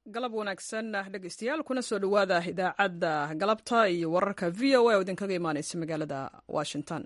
galab wanaagsan dhegeystayaal kuna soo dhowaada idaacadda galabta iyo wararka v o a oo idinkaga imaaneysa magaalada washington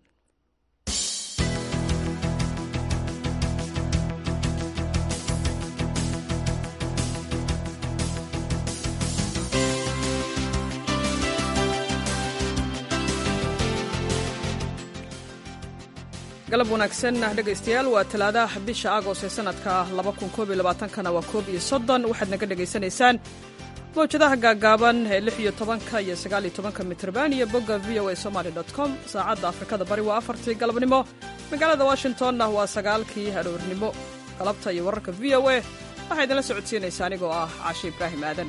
galab wanaagsan dhegaystayaal waa talaadaha bisha agost ee sanadka kana waa koob iyo soddon waxaad naga dhegaysanaysaan mawjadaha gaagaaban ee lix iyo tobanka iyo sagaal iyo tobanka mitrban iyo bogga v o a somaly com saacadda afrikada bari waa afartii galabnimo magaalada washingtonna waa sagaalkii aroornimo galabta iyo wararka v o a waxaa idinla socodsiinaysa anigoo ah caashe ibraahim aadan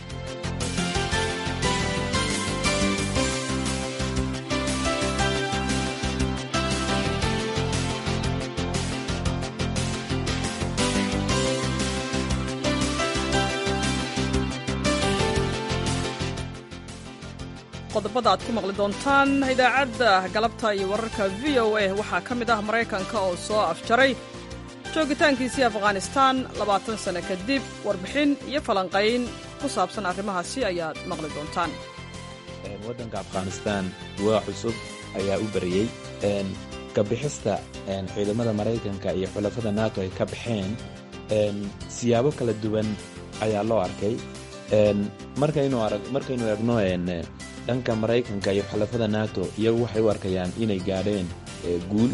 qodobada aad ku maqli doontaan idaacadda galabta iyo wararka v o a waxaa ka mid ah maraykanka oo soo afjaray joogitaankiisii afghanistaan labaatan sano kadib warbixin iyo falanqayn ku saabsan arrimahaasi ayaad maqli doontaan waddanka afghanistaan waa cusub ayaa u bariyey kabixista ciidamada maraykanka iyo xulafada nato ay ka baxeen siyaabo kala duwan ayaa loo arkay markaynu egno dhanka maraykanka iyo xulafada nato iyagu waxay u arkayaan inay gaadheen guul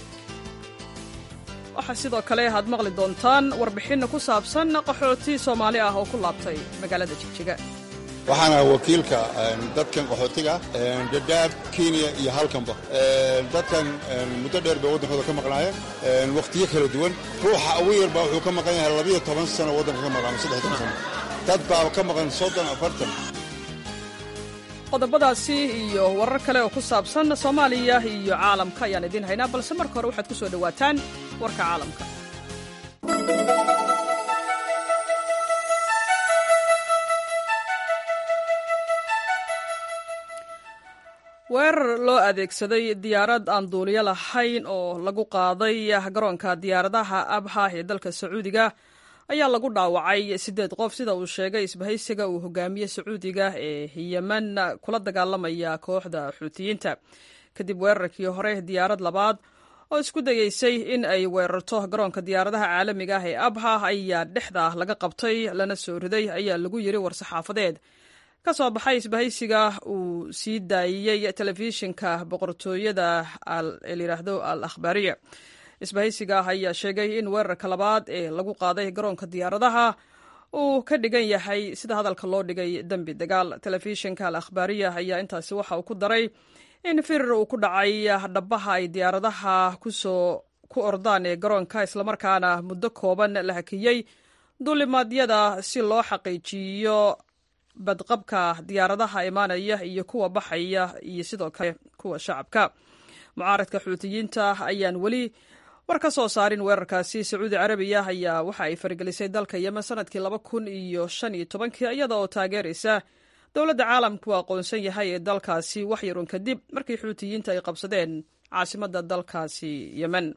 waxaa sidoo kale aad maqli doontaan warbixinna ku saabsan qaxooti soomaali ah oo ku laabtay magaalada jigjiga waxaana wakiilka dadkan qaxootiga dadaab kenya iyo halkanba dadkan muddo dheer bay waddankooda ka maqnaayeen wakhtiyo kala duwan ruuxa ugu yarba wuxuu ka maqan yahay labiyo toban sano waddanka ka maqnaama saddex toban sano dad baa ka maqan soddon afartan qodobadaasi iyo warar kale oo ku saabsan soomaaliya iyo caalamka ayaan idiin haynaa balse marka hore waxaad ku soo dhowaataan warka caalamka weerar loo adeegsaday diyaarad aan duuliyo lahayn oo lagu qaaday garoonka diyaaradaha abha ee dalka sacuudiga ayaa lagu dhaawacay siddeed qof sida uu sheegay isbahaysiga uu hogaamiye sacuudiga ee yemen kula dagaalamaya kooxda xuutiyiinta kadib weerarkii hore diyaarad labaad oo isku dayeysay in ay weerarto garoonka diyaaradaha caalamiga ah ee abha ayaa dhexda laga qabtay lana soo riday ayaa lagu yiri war-saxaafadeed ka soo baxay isbahaysiga uu sii daayiyey telefishinka boqortooyada layidhaahdo al akhbaariya isbahaysiga ayaa sheegay in weerarka labaad ee lagu qaaday garoonka diyaaradaha uu ka dhigan yahay sida hadalka loo dhigay dembi dagaal telefishinka al akhbaariya ayaa intaasi waxa uu ku daray in firir uu ku dhacay dhabaha ay diyaaradaha kusoo ku ordaan ee garoonka islamarkaana muddo kooban la hakiyey duulimaadyada si loo xaqiijiyo badqabka diyaaradaha imaanaya iyo kuwa baxaya iyo sidoo kale kuwa shacabka mucaaradka xuutiyiinta ayaan weli war ka soo saarin weerarkaasi sacuudi carabiya ayaa waxa ay faragelisay dalka yemen sanadkii laba kun iyo shan iyo tobankii iyada oo taageeraysa dowladda caalamku aqoonsan yahay ee dalkaasi wax yarun kadib markii xuutiyiinta ay qabsadeen caasimadda dalkaasi yemen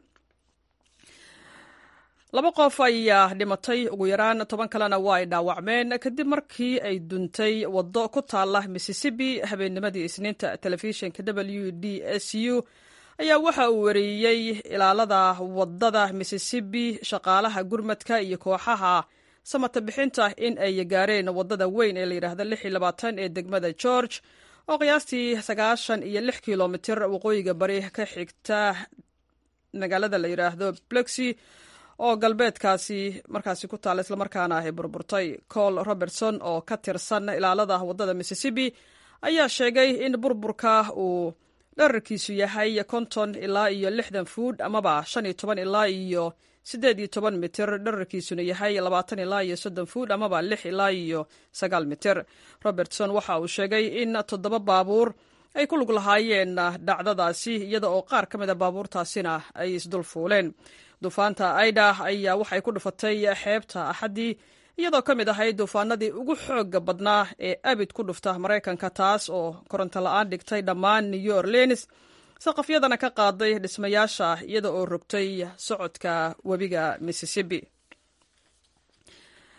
laba qof ayaa dhimatay ugu yaraan toban kalena waa ay dhaawacmeen kadib markii ay duntay waddo ku taalla mississippi habeennimadii isniinta telefishinka w d s u ayaa waxa uu wareeyey ilaalada waddada mississippi shaqaalaha gurmadka iyo kooxaha samata bixinta in ay gaareen waddada weyn ee layidhaahda ee degmada george oo qiyaastii sagaashan iyo lix kilomitir waqooyiga bari ka xigta magaalada la yidhaahdo blexy oo galbeedkaasi markaasi ku taalla islamarkaana ay burburtay col robertson oo ka tirsan ilaalada waddada mississippi ayaa sheegay in burburka uu dherarkiisu yahay konton ilaa iyo lixdan fuud amaba shan iyo toban ilaa iyo siddeed iyo toban mitir dherarkiisuna yahay labaatan ilaa iyo soddon fuud amaba lix ilaa iyo sagaal mitir robertson waxa uu sheegay in toddoba baabuur ay ku lug lahaayeen dhacdadaasi iyada oo qaar ka mid a baabuurtaasina ay isdul fuuleen duufaanta aida ayaa waxay ku dhufatay xeebta axaddii iyadoo ka mid ahayd duufaanadii ugu xooga badnaa ee abid ku dhufta maraykanka taas oo koronto la-aan dhigtay dhammaan new orleans saqafyadana ka qaaday dhismayaasha iyada oo rogtay socodka webiga mississippi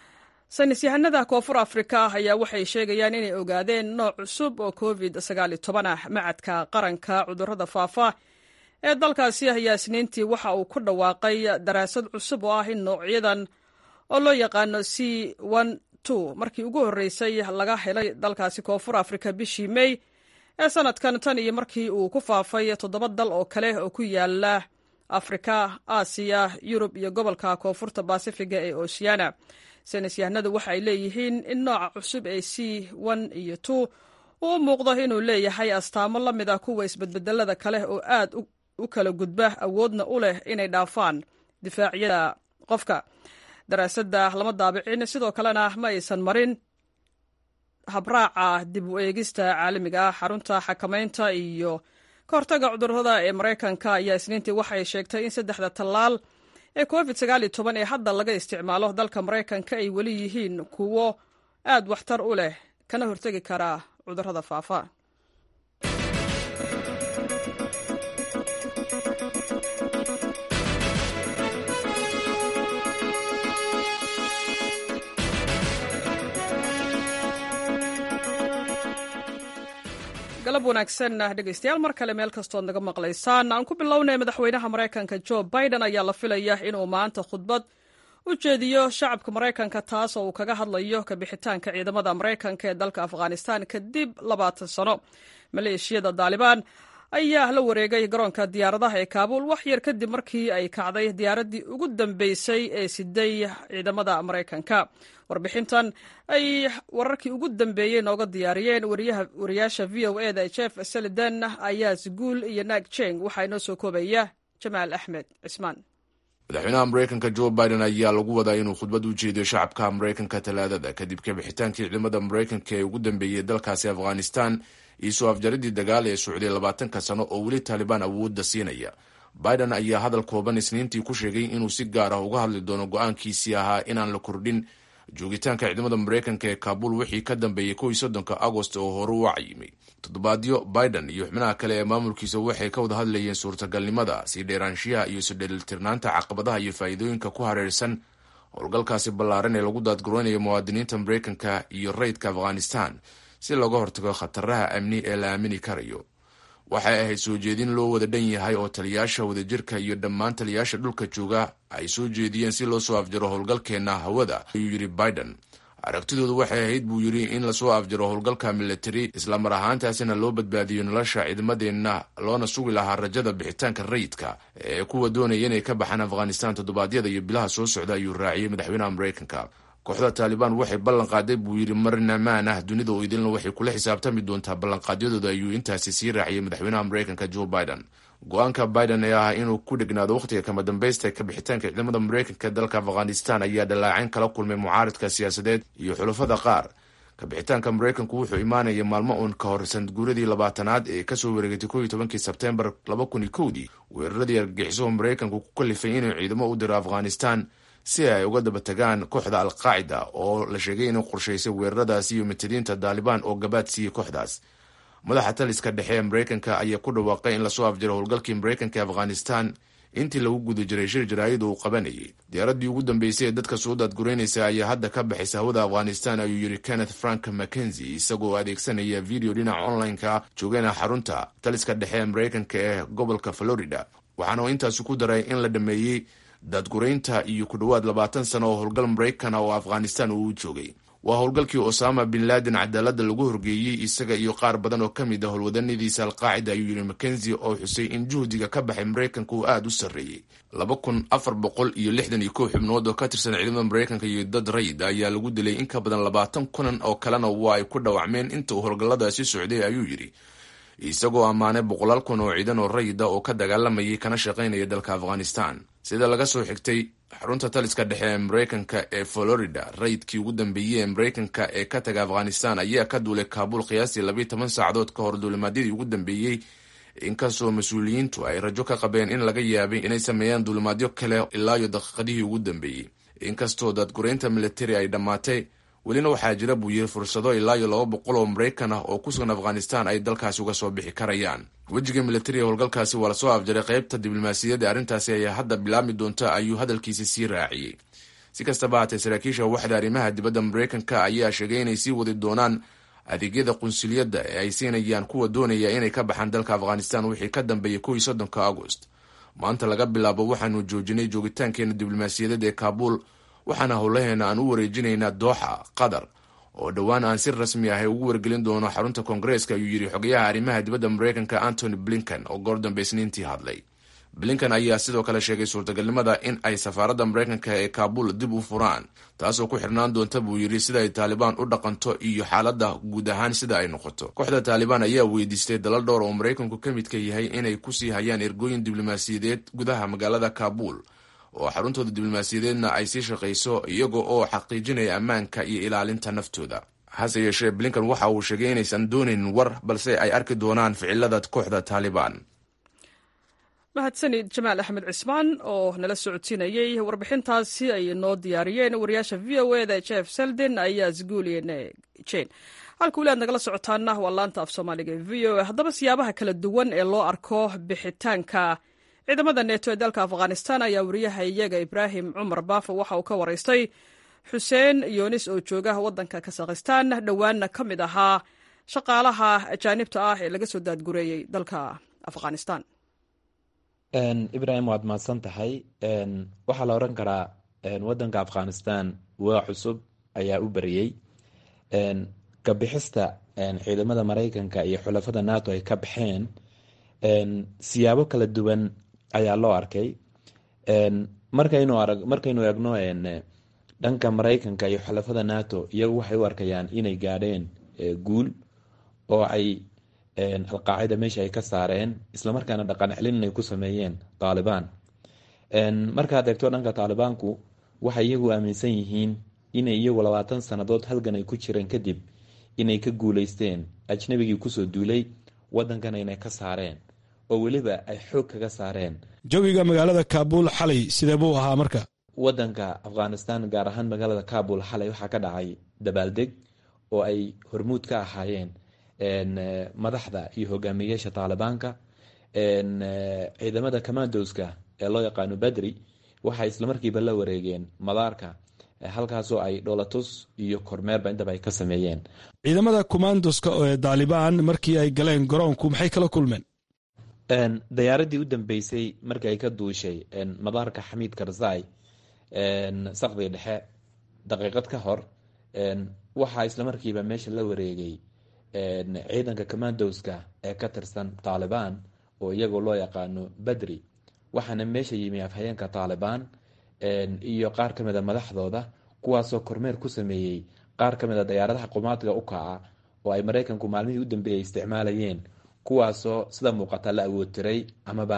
saynis yahanada koonfur afrika ayaa waxay sheegayaan inay ogaadeen nooc cusub oo covid ah macadka qaranka cudurrada faafa ee dalkaasi ayaa isniintii waxa uu ku dhawaaqay daraasad cusub oo ah in noocyadan oo loo yaqaano c markii ugu horreysay laga helay dalkaasi koonfur afrika bishii mey ee sanadkan tan iyo markii uu ku faafay toddoba dal oo kale oo ku yaala afrika aasiya yurub iyo gobolka koonfurta basifiga ee oceana saynis yahanadu waxa ay leeyihiin in nooca cusub ee c iyo uu u muuqdo inuu leeyahay astaamo la mid ah kuwa isbedbedelada kale oo aad u kala gudba awoodna u leh inay dhaafaan difaacyada qofka daraasadda lama daabicin sidoo kalena ma aysan marin habraaca dib u eegista caalamiga ah xarunta xakamaynta iyo ka hortaga cudurrada ee maraykanka ayaa isniintii waxay sheegtay in saddexda tallaal ee covid ee hadda laga isticmaalo dalka maraykanka ay weli yihiin kuwo aad waxtar u leh kana hortegi kara cudurrada faafa galab wanaagsan dhegeystayaal mar kale meel kastood naga maqlaysaan aan ku bilownay madaxweynaha maraykanka jo biden ayaa la filaya inuu maanta khudbad u jeediyo shacabka maraykanka taas oo uu kaga hadlayo kabixitaanka ciidamada maraykanka ee dalka afghanistan kadib labaatan sano maleeshiyada daalibaan ayaa la wareegay garoonka diyaaradaha ee kaabuul wax yar kadib markii ay kacday diyaaraddii ugu dambeysay ee siday ciidamada maraykanka warbixintan ay wararkii ugu dambeeyey nooga diyaariyeen wariyaasha v o e da jeff seliden ayaa sguul iyo naag jeng waxaa inoo soo koobaya jamaal axmed cismaan madaxweynaha maraykanka jo biden ayaa lagu wadaa inuu khudbad u jeediyo shacabka maraykanka talaadada kadib kabixitaankii ciidamada maraykanka ee ugu dambeeyey dalkaasi afghanistan iyo soo afjaridii dagaal ee socday labaatanka sano oo weli taalibaan awoodda siinaya biden ayaa hadal kooban isniintii ku sheegay inuu si gaar ah uga hadli doono go-aankiisii ahaa inaan la kordhin joogitaanka ciidamada maraykanka ee kaabul wixii ka dambeeyey kow iyo soddonka agost oo hore u cayimay toddobaadyo biden iyo xubnaha kale ee maamulkiisa waxay ka wada hadlayeen suurtagalnimada sii dheeraanshiyaha iyo isudheelitirnaanta caqabadaha iyo faa'iidooyinka ku hareersan howlgalkaasi ballaaran ee lagu daadgaroonayo muwaadiniinta maraykanka iyo rayidka afghanistan si looga hortago khataraha amni ee la aamini karayo waxay ahayd soo jeedin loo wada dhan yahay oo taliyaasha wadajirka iyo dhammaan taliyaasha dhulka jooga ay soo jeediyeen si loo soo afjaro howlgalkeenna hawada ayuu yidhi biden aragtidoodu waxay ahayd buu yidhi in lasoo afjaro howlgalka militari islamar ahaantaasina loo badbaadiyo nolosha ciidamadeenna loona sugi lahaa rajada bixitaanka rayidka ee kuwa doonaya inay ka baxaan afghanistan toddobaadyada iyo bilaha soo socda ayuu raaciyey madaxweynaha maraykanka kooxda taalibaan waxay ballan qaaday buu yidhi marnamaan ah dunida oo idilna waxay kula xisaabtami doontaa ballanqaadyadooda ayuu intaasi sii raaciyey madaxweynaha maraykanka jo biden go-aanka biden ee ah inuu ku dhegnaado wakhtiga kama dambaysta ee kabixitaanka ciidamada maraykanka ee dalka afghanistan ayaa dhallaacayn kala kulmay mucaaridka siyaasadeed iyo xulafada qaar kabixitaanka maraykanku wuxuu imaanaya maalmo uun ka hor sanadguuradii labaatanaad ee kasoo wareegatay ko iyo tobankii sebtembar laba kun iyo kowdii weeraradii argagixiso maraykanku ku kalifay inuu ciidamo u diro afghanistan si ay uga daba tagaan kooxda alqaacida oo la sheegay inay qorshaysay weeraradaasi iyo matadiinta daalibaan oo gabaad siiyey kooxdaas madaxa taliska dhexe ee maraykanka ayaa ku dhawaaqay in lasoo afjaro howlgalkii maraykanka ee afghanistan intii lagu guda jiray shir jaraa'id uu qabanayay diyaaraddii ugu dambeysay ee dadka soo daadgureynaysa ayaa hadda ka baxaysa hawada afghanistan ayuu yidhi kenneth frank mackenzie isagoo adeegsanaya video dhinaca online-ka joogana xarunta taliska dhexe ee maraykanka ee gobolka florida waxaana intaasi ku daray in la dhameeyey daadguraynta iyo ku dhowaad labaatan sano oo howlgal maraykan oo afghanistan uu joogay waa howlgalkii osama bin laden cadaaladda lagu horgeeyey isaga iyo qaar badan oo ka mid ah howlwadanadiisa alqaacida ayuu yidhi mackenzie oo xusay in juhdiga ka baxay maraykanka uu aada u sarreeyey laba kun afar boqol iyo lixdan iyo kow xubnood oo ka tirsan ciidamada maraykanka iyo dad rayid ayaa lagu dilay in ka badan labaatan kunan oo kalena waa ay ku dhawacmeen inta uu howlgalladaasi socday ayuu yidhi isagoo ammaanay boqolaal kun oo ciidan oo rayida oo ka dagaalamayay kana shaqaynaya dalka afghanistan sida laga soo xigtay xarunta taliska dhexe ee maraykanka ee florida rayidkii ugu dambeeyey ee maraykanka ee ka taga afghanistan ayaa ka duulay kaabuul qiyaastii labiiy toban saacadood ka hor duulimaadyadii ugu dambeeyey inkastoo mas-uuliyiintu ay rajo ka qabeen in laga yaabay inay sameeyaan duulimaadyo kale ilaa iyo daqiiqadihii ugu dambeeyey inkastoo daadgureynta militari ay dhammaatay welina waxaa jira buu yiri fursado ilaa iyo laba boqol oo maraykan ah oo ku sugan afghanistan ay dalkaasi uga soo bixi karayaan wejiga militariga howlgalkaasi waa lasoo afjaray qaybta diblomaasiyadda arrintaasi ayaa hadda bilaabmi doonta ayuu hadalkiisi sii raaciyey si kastaba haatee saraakiisha waxda arrimaha dibadda maraykanka ayaa sheegay inay sii wadi doonaan adeegyada qunsuliyadda ee ay siinayaan kuwa doonaya inay ka baxaan dalka afghanistan wixii ka dambeeyay kow soddonka agost maanta laga bilaabo waxaanu joojinay joogitaankeena diblomaasiyadeed ee kaabuul waxaana howlaheena aan u wareejinaynaa dooxa qatar oo dhowaan aan si rasmi ah ugu wargelin doono xarunta koongareeska ayuu yidhi xogayaha arrimaha dibadda maraykanka antony blinken oo goor dambe isniintii hadlay blinken ayaa sidoo kale sheegay suurtagalnimada in ay safaaradda maraykanka ee kaabul dib u furaan taasoo ku xirnaan doonta buu yidhi sida ay taalibaan u dhaqanto iyo xaaladda guud ahaan sida ay noqoto kooxda taalibaan ayaa weydiistay dalal dhowr oo maraykanku ka midka yahay inay kusii hayaan ergooyin diblomaasiyadeed gudaha magaalada kaabul oo xaruntooda diblomaasiyadeedna ay sii shaqayso iyaga oo xaqiijinaya ammaanka iyo ilaalinta naftooda hase yeeshee blinken waxa uu sheegay inaysan doonaynin war balse ay arki doonaan ficilada kooxda taalibaan mahadsanid jamaal axmed cismaan oo nala socodsiinayey warbixintaasi ay noo diyaariyeen wariyaasha v o eda jeff selden ayaa sguuliyen jen halka weli aad nagala socotaana waa laanta af soomaaliga e v o a haddaba siyaabaha kala duwan ee loo arko bixitaanka ciidamada neeto ee dalka afghanistan ayaa wariyaha iyaga ibraahim cumar baafo waxa uu ka waraystay xuseen yoonis oo jooga waddanka kasakhistan dhowaanna ka mid ahaa shaqaalaha ajaanibta ah ee laga soo daadgureeyey dalka afghanistan ibrahim waad mahadsan tahay waxaa la oran karaa wadanka afghanistan waa cusub ayaa u beriyey kabixista ciidamada maraykanka iyo xulafada nato ay ka baxeen siyaabo kala duwan ayaa loo arkay markaynu arag markaynu eegno dhanka maraykanka iyo xulafada nato iyagu waxay u arkayaan inay gaadheen guul oo ay alqaacida meesha ay ka saareen islamarkaana dhaqan celin inay ku sameeyeen taalibaan markaad eegto dhanka taalibaanku waxay iyagu aaminsan yihiin inay iyagu labaatan sannadood halgan ay ku jireen kadib inay ka guuleysteen ajnabigii kusoo duulay wadankana inay ka saareen oo weliba ay xoog kaga saareen jawiga magaalada kaabul xalay sidee buu ahaa marka wadanka afghanistan gaar ahaan magaalada kabul xalay waxaa ka dhacay dabaaldeg oo ay hormuud ka ahaayeen madaxda iyo hogaamiyeyaasha taalibaanka ciidamada commandoska ee loo yaqaano badri waxay islamarkiiba la wareegeen madaarka halkaasoo ay dholatus iyo kormeerba intaba ay ka sameeyeen ciidamada commandoska ee taalibaan markii ay galeen garoonku maxay kala kulmeen dayaaradii u dambeysay markii ay ka duushay madaarka xamiid karzai saqdii dhexe daqiiqad ka hor waxaa islamarkiiba meesha la wareegay ciidanka commandoska ee ka tirsan taalibaan oo iyagoo loo yaqaano badri waxaana meesha yimi afhayeenka taalibaan iyo qaar ka mida madaxdooda kuwaasoo kormeer ku sameeyey qaar ka mida dayaaradaha qumaadga u kaca oo ay maraykanku maalmihii u dambeeyay isticmaalayeen kuwaasoo sida muuqata la awoodtiray amaba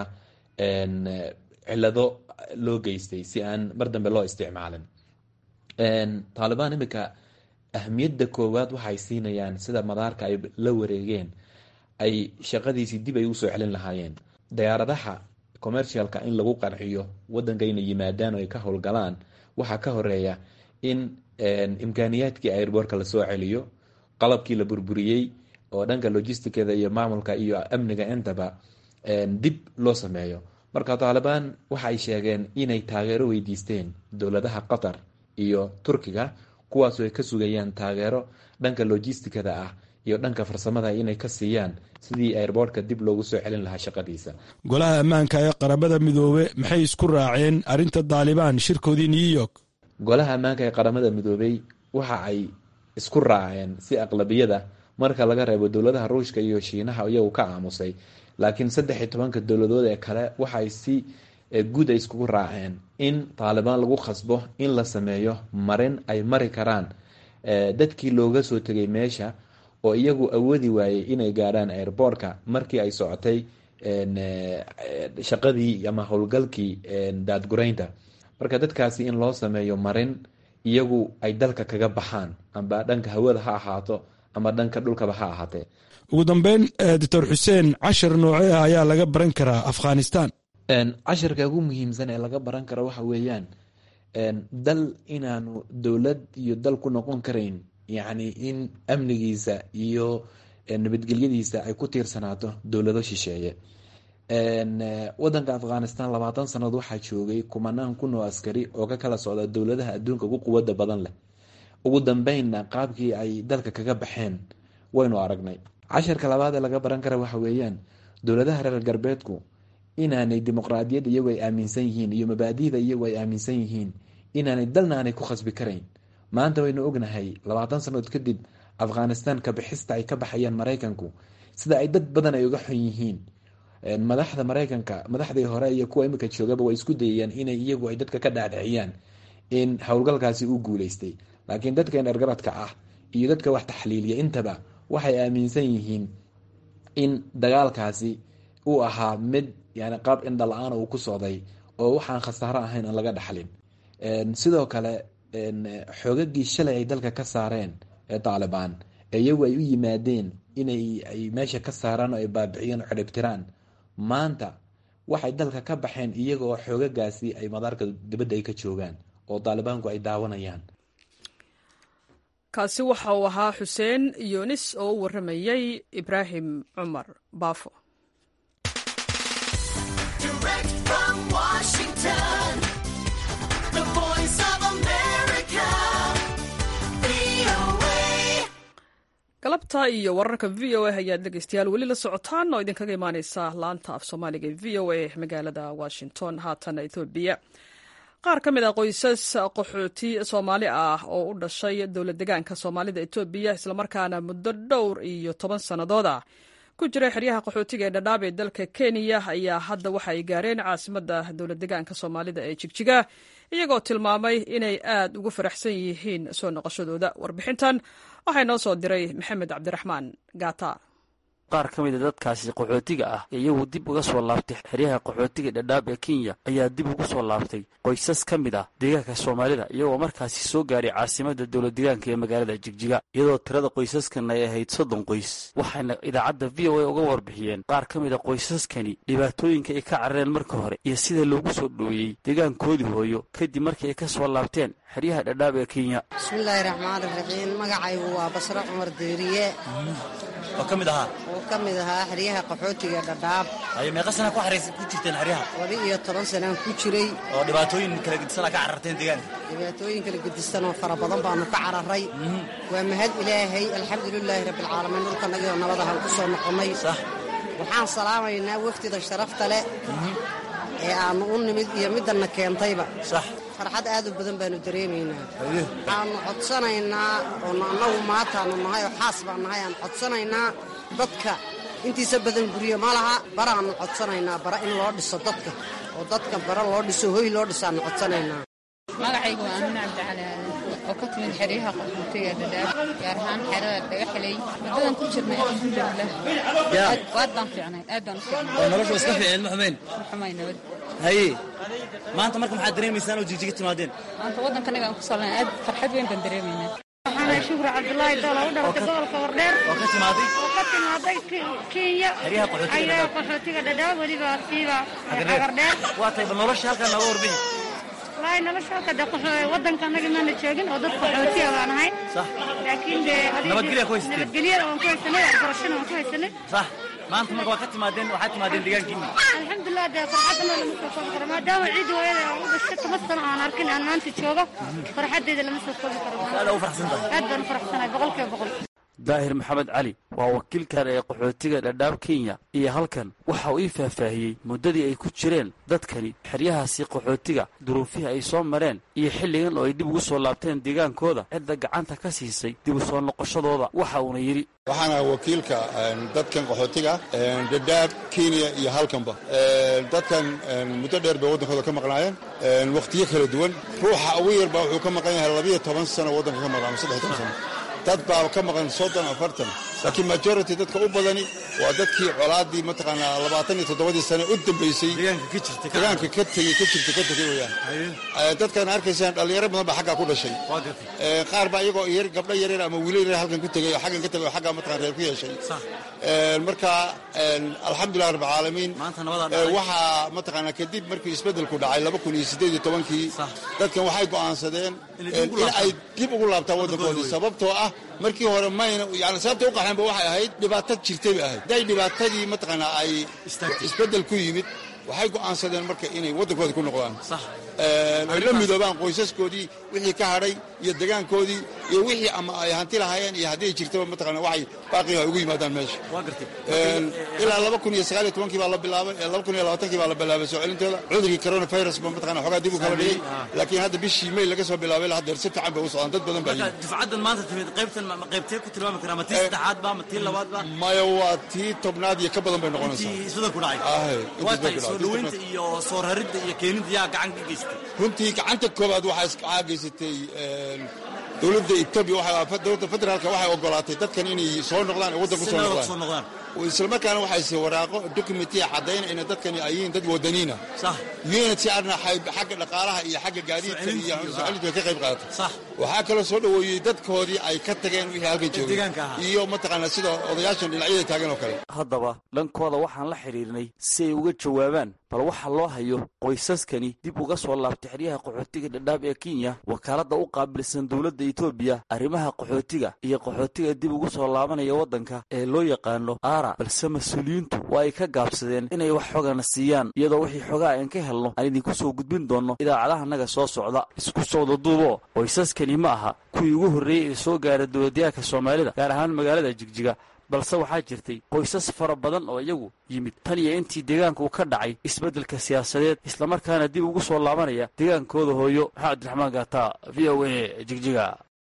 cilado loo geystay si aan mar dambe loo isticmaalin taalibaan imika ahmiyadda koowaad waxay siinayaan sida madaarka ay la wareegeen ay shaqadiisii dib ay usoo celin lahaayeen dayaaradaha commercialka in lagu qanciyo wadanka inay yimaadaan oo ay ka howlgalaan waxaa ka horeeya in imkaaniyaadkii airbortka lasoo celiyo qalabkii la burburiyey oo dhanka logisticada iyo maamulka iyo amniga intaba dib loo sameeyo marka taalibaan waxa ay sheegeen inay taageero weydiisteen dowladaha qatar iyo turkiga kuwaasoo ay ka sugayaan taageero dhanka logisticada ah iyo dhanka farsamada inay ka siiyaan sidii airbortka dib loogu soo celin lahaa shaqadiisa golaha ammaanka ee qaramada midoobe maxay isku raaceen arrinta taalibaan shirkoodii new york golaha ammaanka ee qaramada midoobey waxa ay isku raaceen si aqlabiyada marka laga reebo dowladaha ruushka iyo shiinaha iyagu ka aamusay laakiin saddex iyo tobanka dowladood ee kale waxaay si guud ay iskugu raaceen in taalibaan lagu khasbo in la sameeyo marin ay mari karaan dadkii looga soo tegay meesha oo iyagu awoodi waayey inay gaadhaan airbortka markii ay socotay shaqadii ama howlgalkii daadgureynta marka dadkaasi in loo sameeyo marin iyagu ay dalka kaga baxaan amba dhanka hawada ha ahaato ama dhanka dhulkaba ha ahaatee ugu dambeyn doctor xuseen cashar noocee ah ayaa laga baran karaa afghanistan cashirka ugu muhiimsan ee laga baran karo waxa weeyaan dal inaanu dowlad iyo dal ku noqon karayn yacni in amnigiisa iyo nabadgelyadiisa ay ku tiirsanaato dowlado shisheeye wadanka afghanistan labaatan sannadood waxaa joogay kumanaan kun oo askari oo ka kala socda dowladaha adduunka ugu quwada badan leh ugu dambeynna qaabkii ay dalka kaga baxeen waynu aragnay casharka labaad ee laga baran kara waxa weeyaan dowladaha reer galbeedku inaanay dimuqraadiyad iyagu ay aaminsan yihiin iyo mabaadida iyagu ay aaminsan yihiin inaanay dalna aanay ku khasbi karayn maanta waynu ognahay labaatan sannadood kadib afghanistan kabixista ay ka baxayaan maraykanku sida ay dad badan ay uga xun yihiin madaxda maraykanka madaxdii hore iyo kuwa imika joogaba way isku dayayaan inay iyagu ay dadka ka dhaadhiciyaan in howlgalkaasi u guuleystay laakiin dadkan ergaradka ah iyo dadka wax taxliiliya intaba waxay aaminsan yihiin in dagaalkaasi uu ahaa mid yani qaab indha la-aan uu ku socday oo waxaan khasaaro ahayn aan laga dhaxlin sidoo kale xoogagii shalay ay dalka ka saareen ee taalibaan ee iyagu ay u yimaadeen inay ay meesha ka saaraan oo ay baabiciyeen oo xidhibtiraan maanta waxay dalka ka baxeen iyaga oo xoogagaasi ay madaarka dibadda ay ka joogaan oo taalibaanku ay daawanayaan kaasi waxa uu ahaa xuseen yunis oo u warramayey ibraahim cumar baafo galabta iyo wararka v o a ayaad dhegeystayaal weli la socotaan oo idinkaga imaaneysa laanta af soomaaliga e v o a magaalada washington haatan ethoobiya qaar ka mid a qoysas qaxooti soomaali ah oo u dhashay dowlad degaanka soomaalida etoobiya islamarkaana muddo dhowr iyo toban sannadood ah ku jira xeryaha qaxootiga ee dhadhaab ee dalka kenya ayaa hadda waxa ay gaareen caasimadda dowlad degaanka soomaalida ee jigjiga iyagoo tilmaamay inay aad ugu faraxsan yihiin soo noqoshadooda warbixintan waxaa inoo soo diray maxamed cabdiraxmaan gaata qaar ka mid a dadkaasi qaxootiga ah ee iyagu dib uga soo laabtay xeryaha qaxootiga dhadhaab ee kenya ayaa dib ugu soo laabtay qoysas ka mid ah deegaanka soomaalida iyagoo markaasi soo gaaray caasimadda dowlad deegaanka ee magaalada jigjiga iyadoo tirada qoysaskan ay ahayd soddon qoys waxayna idaacadda v o a uga warbixiyeen qaar ka mid a qoysaskani dhibaatooyinka ay ka carareen marka hore iyo sida loogu soo dhoweeyey deegaankoodii hooyo kadib markii ay ka soo laabteen xeryaha dhadhaab ee kenya bismillaahi raxmaan raxiim magacaygu waa basre cumar deeriye oo ka mid ahaa oo ka mid ahaa xeryaha qaxootiga dhadhaab ayo meeqa sana ku xaraysa ku jirteen xeryaha laba iyo toban sanaan ku jiray oo dhibaatooyin kala gedisanaa ka cararteen deegaanka dhibaatooyin kala gedisan oo fara badan baanu ka cararay waa mahad ilaahay alxamdulilaahi rabbialcaalamiin dhulkanagio nabadahan ku soo noqonnay waxaan salaamaynaa wafdida sharafta leh ee aannu u nimid iyo middanna keentayba farxad aad u badan baanu dareemaynaa waxaannu codsanaynaa oonu annagu maataannu nahay oo xaas baan nahay aan codsanaynaa dadka intiisa badan guryo ma laha baraannu codsanaynaa bara in loo dhiso dadka oo dadka bara loo dhiso hoy loo dhisaannu codsanaynaa magacaygu waa amin cabdicali aadan oo ka timid xeryaha qaxootiga dhadhaab gaar ahaan xerada dhagaxley muddadan ku jirnay alxamdulilah waad baan fiicnayn aad baan u fiicnay oo noloshu iska fiicneed ma xumayn ma xumay nabad haye maanta marka maxaad dareemaysaan oo jigjiga timaadeen maanta waddankanaga aan ku salnay aad farxad weyn baan dareemaynaa waxaana shukri cabdulaahi doola u dhalatay gobolka wardheer oo ka timaaday oo ka timaaday kenya xeryaha qaxootiga ayaa dhadhaab qaxootiga dhadhaab weliba siiba cagardheer waa tahay bal nolosha halkaa nooga warbixi wallaahi nolosha halka de qaxoo- waddanka annaga maana joogin oo dad qaxootiya baan ahay sax laakiin de adiga- Nabadgelya ku haysateen? nabadgelyada waan ku haysanay waxbarashana waan ku haysanay sax maanta marka waa ka timaadeen waxaad timaadeen deegaankiinni alxamdulilah dee farxadana lama soo koobi karo maadaama ciidda hooyada aan u dhashay toban sano aan arkin aan maanta joogo farxadeeda lama soo koobi karo aad u faraxsan tahay aad baan u faraxsanahay boqolkiiba boqol daahir maxamed cali waa wakiilkan ee qaxootiga dhadhaab kenya iyo halkan waxa uu ii faahfaahiyey muddadii ay ku jireen dadkani xeryahaasi qaxootiga duruufihii ay soo mareen iyo xilligan oo ay dib ugu soo laabteen deegaankooda cidda gacanta ka siisay dib u soo noqoshadooda waxa uuna yidhi waxaana wakiilka dadkan qaxootiga dhadhaab kenya iyo halkanba dadkan muddo dheer bay waddankooda ka maqnaayeen wakhtiyo kala duwan ruuxa ugu yarba wuxuu ka maqan yahay labiyo toban sano waddanka ka maqnaa ama saddex toban sano dad baa ka maqan soddon afartan laakiin majority dadka u badani waa dadkii colaadii mataqaanaa labaatan iyo toddobadii sane u dambaysay deegaanka ka jirta deegaanka ka tegey ka jirta ka tegey weyaan dadkan arkaysaan dhalinyaro badan baa xaggaa ku dhashay waa gartay Ee, qaar baa iyagoo yar gabdho yaryar ama wiilo yaryar halkan ku tegay oo xaggan ka tegay oo xaggaa mataqan reer ku yeeshay Ee, marka een, alxamdulilah rabbi caalamiin maanta nabadaa Ee, dhacday waxaa mataqaanaa kadib markii isbeddelku dhacay laba kun iyo siddeed iyo tobankii Sax. dadkan waxay go'aansadeen Inay dib een, ugu in laabtaan. ay dib ugu laabtaan Waddankoodii waddankoodii wey. sababtoo ah markii hore mayna yani sababtay u qaxeen baxeenba waxay ahayd dhibaato jirtay bay ahayd hadday dhibaatadii mataqaanaa ay isbeddel ku yimid waxay go'aansadeen marka inay waddankooda ku noqdaan ay la midoobaan qoysaskoodii wixii ka hadhay iyo degaankoodii iyo wixii ama ay hanti lahaayeen iyo haddii jirtaba mataqaana waxay baaqiga ay ugu yimaadaan meesha ilaa laba kun iyo sagaal iyo tobankii baa la bilaabay laba kun iyo labaatankii baa la bilaabay soo celintooda cudurkii coronavirus ba mataqana xoogaa dib u kala dhigay laakiin hadda bishii may laga soo bilaabay la haddeer si fiican bay u socdaan dad badan baa marka dufcaddan maanta timid qaybtan ma qaybtee ku tilmaami karaa ma tii saddexaad ba ma tii labaad ba maya waa tii tobnaad iyo ka badan bay noqonaysaa intii isbedel ku dhacay Ahe, intii waa isbedel tahay ku soo dhacay. dhaweynta iyo soo raridda iyo keenidda yaa gacan ka geystay runtii gacanta koobaad waxaa is- waxaa geysatay een, dowladda etoobiya waxay dowladda federaalka waxay ogolaatay dadkan inay soo noqdaan ee waddanku si soo nabad noqdaan soo noqdaan islamarkaana waxay si waraaqo documentiya caddayn inay dadkani ay yihiin dad wadaniina sax unityrna xagga dhaqaalaha iyo xagga gaadiidka Soo iyo celinta iyo- soo celinta ka qayb qaadatay sax waxaa kaloo soo dhoweeyey dadkoodii ay ka tageen wixii halkan joogay deegaanka ahaa. iyo mataqaanaa sida odayaashan dhinacyada taagan oo kale haddaba dhankooda waxaan la xidhiirnay si ay uga jawaabaan bal waxa loo hayo qoysaskani dib uga soo laabtay xeryaha qaxootiga dhadhaab ee kenya wakaaladda u qaabilsan dowladda etoobiya arrimaha qaxootiga iyo qaxootiga dib ugu soo laabanaya waddanka ee loo yaqaano aara balse mas-uuliyiintu waa ay ka gaabsadeen inay wax xogana siiyaan iyadoo wixii xogaa aan ka helno aan idinku soo gudbin doonno idaacadaha soo socda isku socda duuboo qoysaskani ma aha kuwii ugu horreeyey ee soo gaara dowladyahanka soomaalida gaar ahaan magaalada jigjiga balse waxaa jirtay qoysas fara badan oo iyagu yimid tan iyo intii deegaanku ka dhacay isbeddelka siyaasadeed islamarkaana dib ugu soo laabanaya deegaankooda hooyo maxaa cabdiraxmaan gaata v o a jigjiga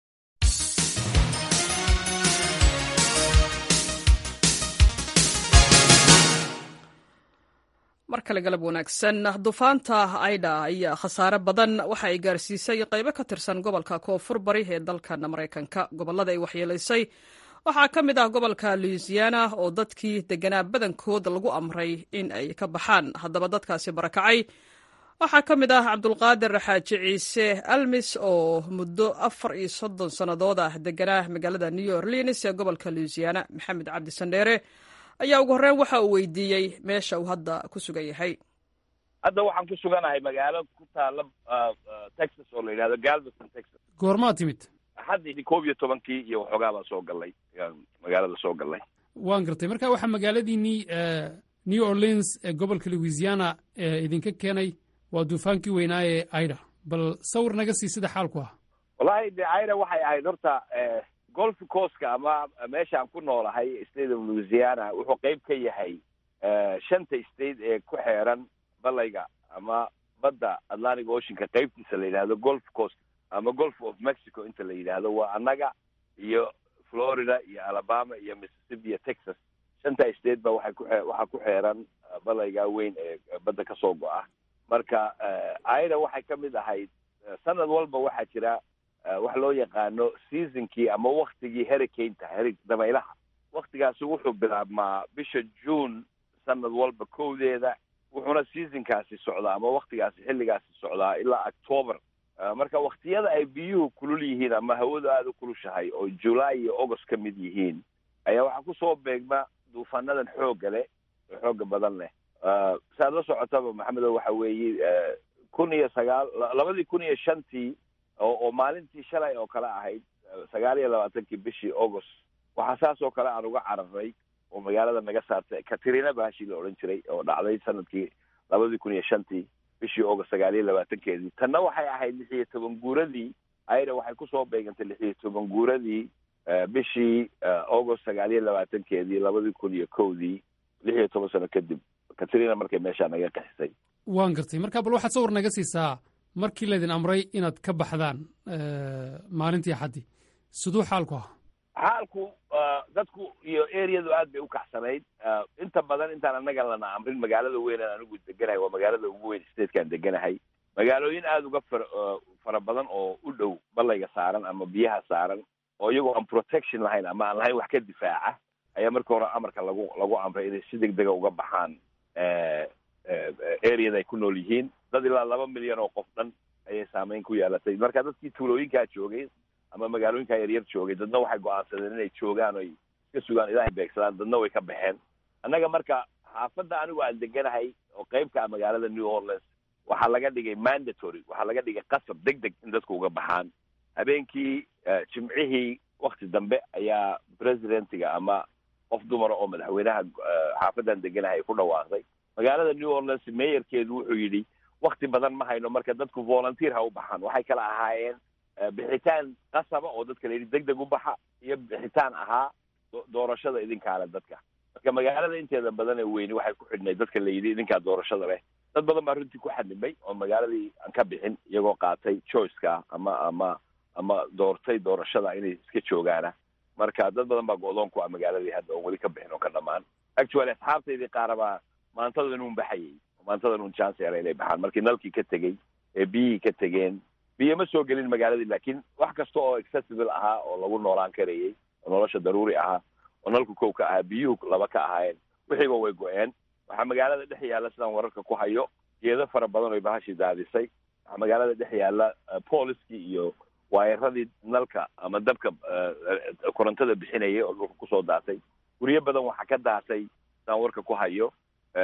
mar kale galab wanaagsan dufaanta aida ayaa khasaare badan waxa ay gaarsiisay qaybo ka tirsan gobolka koonfur bari ee dalkan maraykanka gobollada ay waxyeelaysay waxaa ka mid ah gobolka louisiana oo dadkii deganaa badankood lagu amray in ay ka baxaan haddaba dadkaasi barakacay waxaa ka mid ah cabdulqaadir xaaji ciise almis oo muddo afar iyo soddon sannadood ah deganaa magaalada new orleans ee gobolka louisiana maxamed cabdi sandheere ayaa ugu horreyn waxa uu weydiiyey meesha uu hadda ku sugan yahay hadda waxaan ku suganahay magaalo ku taala uh, uh, texas oo la yidhahdo galveston texas goormaa timid haddii koob iyo tobankii iyo waxoogaa baan soo gallay yaan magaalada soo gallay waan gartay marka waxaa magaaladiinnii eh, new orleans ee gobolka louisiana ee idinka keenay waa duufaankii weynaa ee aida bal sawir naga sii sida xaalku ah wallahi de aira waxay ahayd horta eh, golf coastka ama meeshaan ku noolahay state of louisiana wuxuu qayb ka yahay eh, shanta state ee ku xeeran balayga ama badda atlantic oceanka qaybtiisa la yidhahdo golf coast ama golf of mexico inta la yidhaahdo waa annaga iyo florida iyo alabama iyo mississippi iyo texas shanta state ba waxay ku xe- waxaa ku xeeran eh, balayga weyn ee badda ka soo go'a marka eh, aida waxay ka mid ahayd eh, sanad walba waxaa jira eh, wax loo yaqaano seasonkii ama waktigii hurricaneta heri dabaylaha waktigaasi wuxuu bilaabmaa bisha june sanad walba kowdeeda wuxuuna seasonkaasi socdaa ama waktigaasi xilligaasi socdaa ilaa october Eh, marka waktiyada ay biyuhu kulul yihiin ama hawadu aada u kulushahay oo july iyo august ka mid yihiin ayaa waxaa kusoo beegma duufaanadan xoogga leh oo xoogga badan leh Eh, saad la socotaba maxamedo waxa weeye eh, kun iyo sagaal la- labadii kun iyo shantii oo oo maalintii shalay oo kale ahayd eh, sagaal iyo labaatankii bishii august waxaa saas oo kale aan uga cararnay oo magaalada naga saartay katrina baashii la odhan jiray oo dhacday sanadkii labadii kun iyo shantii bishii august sagaal iyo labaatankeedii tanna waxay ahayd lix iyo toban guuradii ayada waxay kusoo beegantay lix iyo toban guuradii eh, bishii eh, august sagaal iyo labaatankeedii labadii kun iyo kowdii lix iyo toban sano kadib katrina markay meeshaa naga qaxisay waan gartay marka bal waxaad sawir naga siisaa markii laydin amray inaad ka baxdaan eh, maalintii axaddii siduu xaalku ah xaalku uh, dadku iyo areadu aad bay u kacsanayd uh, inta badan intaan annaga lana amrin magaalada weyn aan anigu deganahay waa magaalada ugu weyn statekaan deganahay magaalooyin aada uga fara uh, fara badan oo u dhow balayga saaran ama biyaha saaran oo iyagoo aan protection lahayn ama aan lahayn wax ka difaaca ayaa marka hore amarka lagu lagu amray inay si deg dega uga baxaan eh, eh, areada ay ku nool yihiin dad ilaa laba milyan oo qof dhan ayay saameyn ku yeelatay marka dadkii tuulooyinkaa joogay ama magaalooyinkaa yaryar joogay dadna waxay go-aansadeen inay joogaan oy iska sugaan ilaahay beegsadaan dadna way ka baxeen annaga marka xaafadda anigu aan deganahay oo qeybka ah magaalada new orleans waxaa laga dhigay mandatory waxaa laga dhigay qasab deg deg in dadku uga baxaan habeenkii eh, jimcihii wakti dambe ayaa presidentiga ama qof dumara oo madaxweynaha xaafadan deganahay ay ku dhawaaqday magaalada new orleans meeyarkeedu wuxuu yidhi wakti badan ma hayno marka dadku volunteer ha u baxaan waxay kala ahaayeen bixitaan qasaba oo dadka la yidhi deg deg u baxa iyo bixitaan ahaa doorashada idinkaale dadka marka magaalada inteeda badan ee weyni waxay ku xidhnay dadka la yidhi idinkaa doorashada leh dad badan baa runtii ku xadnimay oo magaaladii aan ka bixin iyagoo qaatay choiceka ama ama ama doortay doorashada inay iska joogaana marka dad badan baa go-doon ku ah magaaladii hadda oon weli ka bixin oo ka dhamaan actually asxaabtaydii qaarabaa maantadan uun baxayay maantadan uun chance era inay baxaan markii nalkii ka tegey ee biyihii ka tegeen biyo ma soo gelin magaaladii laakiin wax kasta oo accessible ahaa oo lagu noolaan karayay oo nolosha daruuri ahaa oo nalku kow ka ahaa biyuhu laba ka ahaayeen wixiiba way go-een waxaa magaalada dhex yaalla sidaan wararka ku hayo geedo fara badan oy bahashii daadisay waxaa magaalada dhex yaalla booliskii iyo waayaradii nalka ama dabka korontada bixinayay oo dhulka kusoo daatay guryo badan waxaa ka daatay sidaan warka ku hayo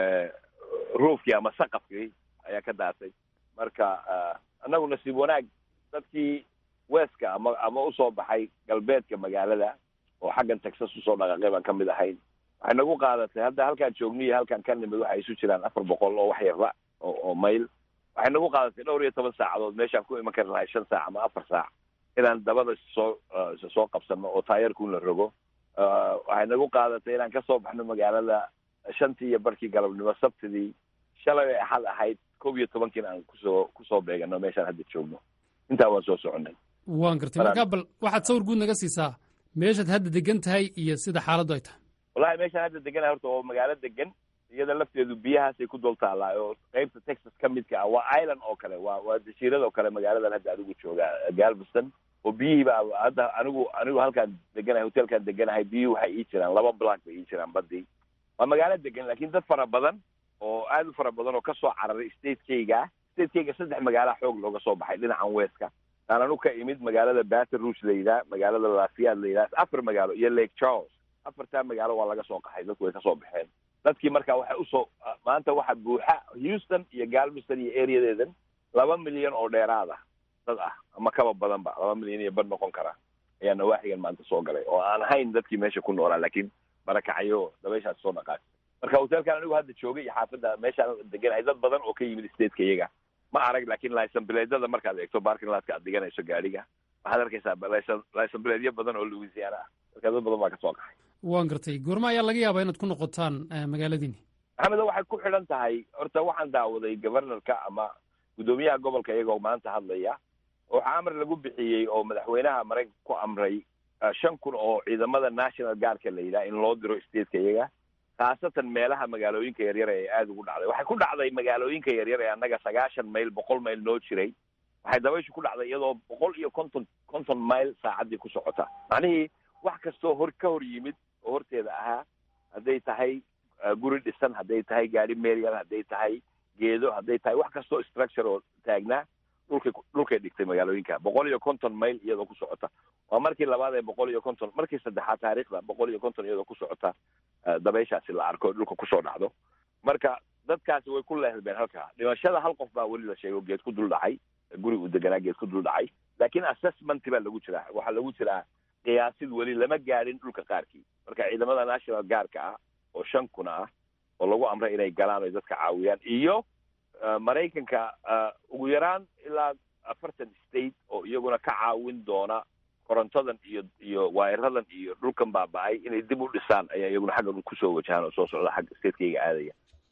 roofkii ama saqafkii ayaa ka daatay marka annagu nasiib wanaag dadkii weska ama ama usoo baxay galbeedka magaalada oo xaggan texas usoo dhaqaaqay baan ka mid ahayn waxay nagu qaadatay hadda halkaan joogniyo halkaan ka nimid waxay isu jiraan afar boqol oo wax yarba oo oo mayl waxay nagu qaadatay dhowr iyo toban saacadood meeshaan ku iman kari lahay shan saac ama afar saac inaan dabada soo soo qabsano oo taayarkuun la rogo waxay nagu qaadatay inaan kasoo baxno magaalada shantii iyo barkii galabnimo sabtidii shalay ay axad ahayd kob iyo tobankiina aan kusoo kusoo beegano meeshaan hadda joogno intaa waan soo soconay waan gartay markaa bal waxaad sawir guud naga siisaa meeshaad hadda degan tahay iyo sida xaaladdu ay tahay wallahi meeshaan hadda deganahay horta oo magaalo degan iyada lafteedu biyahaasay ku dul taallaa oo qaybta texas ka midka ah waa island oo kale waa waa jasiirad oo kale magaaladan hadda adigu joogaa galveston oo biyihiiba hadda anigu anigu halkaan deganahay hotelkaan deganahay biyuhu waxay ii jiraan laba block bay ii jiraan badii waa magaalo degan laakiin dad fara badan oo aad u fara badan oo kasoo cararay statekayga statekayga saddex magaala xoog looga soo baxay dhinacan weska taan anu ka imid magaalada baton rouge la yidhaha magaalada lafiyaad la yidhaha afar magaalo iyo lake charles afartaa magaalo waa laga soo qaxay dadku way kasoo baxeen dadkii marka waxay usoo maanta waxa buuxa houston iyo galveston iyo areadeedan laba milyan oo dheeraad ah dad ah ama kaba badanba laba milyan iyo bad noqon kara ayaa nawaaxigan maanta soo galay oo aan ahayn dadkii meesha ku noolaa laakiin barakacayo dabayshaas soo dhaqaas marka hotelkan anigu hadda joogay iyo xaafadda meeshaan deganahay dad badan oo ka yimid stateka iyaga ma arag laakiin licen bileedyada markaad eegto barking latka aad diganayso gaadhiga waxaad arkaysaa licen licen bileedyo badan oo louisiana ah marka dad badan baa kasoo qaxay waan gartay goorma ayaa laga yaabaa inaad ku noqotaan magaaladiini maxamedo waxay ku xidhan tahay horta waxaan daawaday governorka ama guddoomiyaha gobolka iyagoo maanta hadlaya waxaa amar lagu bixiyey oo madaxweynaha maraykanka ku amray shan kun oo ciidamada national guardka la yidhaha in loo diro stateka iyaga khaasatan meelaha magaalooyinka yaryar ee aada ugu dhacday waxay ku dhacday magaalooyinka yaryar ee annaga sagaashan mayl boqol mayl noo jiray waxay dabayshu ku dhacday iyadoo boqol iyo konton konton mayl saacaddii ku socota macnihii wax kastoo hor ka hor yimid oo horteeda ahaa hadday tahay guri dhisan hadday tahay gaari meryal hadday tahay geedo hadday tahay wax kastoo structure oo taagnaa dhulkay dhulkay dhigtay magaalooyinka boqol iyo konton mayl iyadoo ku socota waa markii labaad ee boqol iyo konton markii saddexaad taariikhda boqol iyo konton iyadoo ku socota dabayshaasi la arko dhulka kusoo dhacdo marka dadkaasi way ku leehbeen halkaa dhimashada hal qof baa weli la sheegay oo geed ku dul dhacay guri uu deganaa geed ku dul dhacay laakiin assessment baa lagu jiraa waxaa lagu jiraa qiyaasid weli lama gaadhin dhulka qaarkii marka ciidamada national guardka ah oo shan kuna ah oo lagu amray inay galaan oy dadka caawiyaan iyo maraykanka ugu yaraan ilaa afartan state oo iyaguna ka caawin doona korontadan iyo iyo waayaradan iyo dhulkan baaba-ay inay dib u dhisaan ayaa iyaguna xaggan kusoo wajahaan oo soo socda xagga statekayga aadaya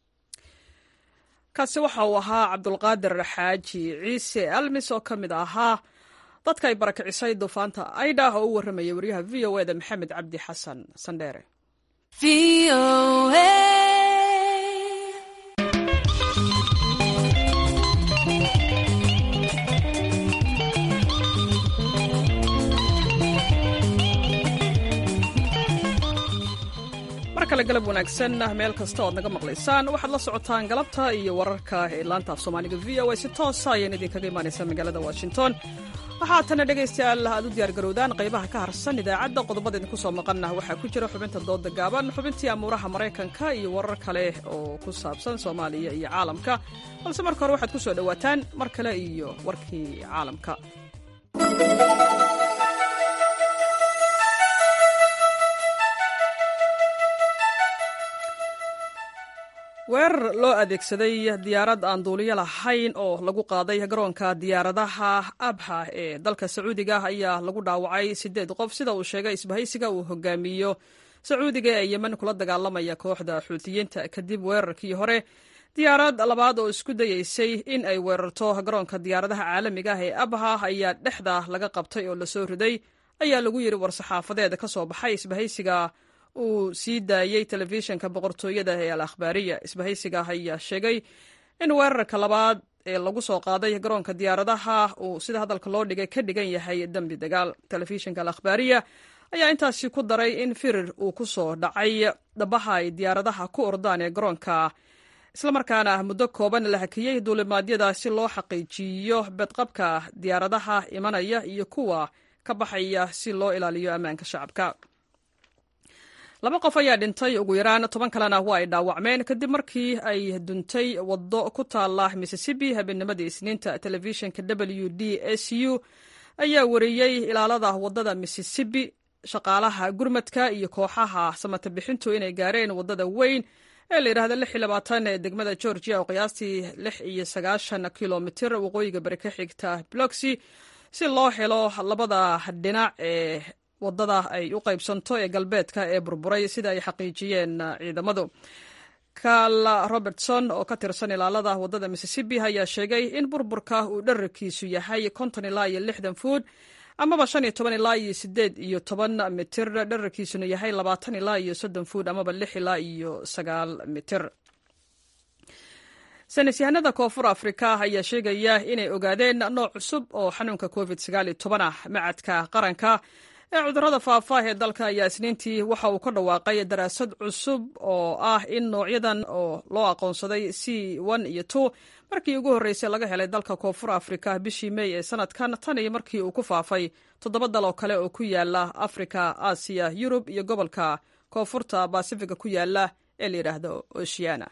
kaasi waxa uu ahaa cabdulqaadir xaaji ciise almis oo ka mid ahaa dadka ay barakicisay duufaanta aydha oo u warramaya wariyaha v o eda maxamed cabdi xasan sandheere mar kale galab wanaagsan meel kasta oad naga maqlaysaan waxaad la socotaan galabta iyo wararka ee laanta af soomaaliga v o a si toosa ayaan idinkaga imaanaysaa magaalada washington waxaatana dhegaystayaal aad u diyaargarowdaan qaybaha ka harsan idaacadda qodobada idinku soo maqanna waxaa ku jira xubinta dooda gaaban xubintii amuuraha maraykanka iyo warar kale oo ku saabsan soomaaliya iyo caalamka balse marka hore waxaad ku soo dhowaataan mar kale iyo warkii caalamka weerar loo adeegsaday diyaarad aan duuliyo lahayn oo lagu qaaday garoonka diyaaradaha abha ee dalka sacuudiga ayaa lagu dhaawacay sideed qof sida uu sheegay isbahaysiga uu hogaamiyo sacuudiga ee yemen kula dagaalamaya kooxda xuutiyiinta kadib weerarkii hore diyaarad labaad oo isku dayeysay in ay weerarto garoonka diyaaradaha caalamiga ah ee abha ayaa dhexda laga qabtay oo lasoo riday ayaa lagu yidhi war-saxaafadeed ka soo baxay isbahaysiga uu sii daayey telefishinka boqortooyada ee al akhbaariya isbahaysiga ayaa sheegay in weerarka labaad ee lagu soo qaaday garoonka diyaaradaha uu sida hadalka loo dhigay ka dhigan yahay dembi dagaal telefishinka al akhbaariya ayaa intaasi ku daray in firir uu ku soo dhacay dhabaha ay diyaaradaha ku ordaan ee garoonka islamarkaana muddo kooban la hakiyey duulimaadyada si loo xaqiijiyo bedqabka diyaaradaha imanaya iyo kuwa ka baxaya si loo ilaaliyo ammaanka shacabka laba qof ayaa dhintay ugu yaraan toban kalena waa ay dhaawacmeen kadib markii ay duntay waddo ku taala mississippi habeennimadii isniinta telefishinka w d s u ayaa wariyey ilaalada waddada mississippi shaqaalaha gurmadka iyo kooxaha samata bixintu inay gaareen waddada weyn ee la yidhahda lix iyo labaatan ee degmada georgia oo qiyaastii lix iyo sagaashan kilomitir waqooyiga bari ka xigta bloxy si loo helo labada dhinac ee wadada ay u qaybsanto ee galbeedka ee burburay sida ay xaqiijiyeen ciidamadu karl robertson oo ka tirsan ilaalada wadada mississippi ayaa sheegay in burburka uu dherarkiisu yahay konton ilaa iyo lixdan fuud amaba shan iyo toban ilaa iyo sideed iyo toban mitir dherarkiisuna yahay labaatan ilaa iyo soddon fuud amaba lix ilaa iyo sagaal mitir saynis yahanada koonfur afrika ayaa sheegaya inay ogaadeen nooc cusub oo xanuunka covid sagaal iyo toban ah macadka qaranka ee cudurrada faafa ee dalka ayaa isniintii waxa uu ka dhawaaqay daraasad cusub oo ah in noocyadan oo loo aqoonsaday c n iyo two markii ugu horreysay laga helay dalka koonfur afrika bishii mey ee sanadkan tan iyo markii uu ku faafay toddoba dal oo kale oo ku yaala afrika aasiya yurub iyo gobolka koonfurta basifiga ku yaala ee la yidhaahdo oceana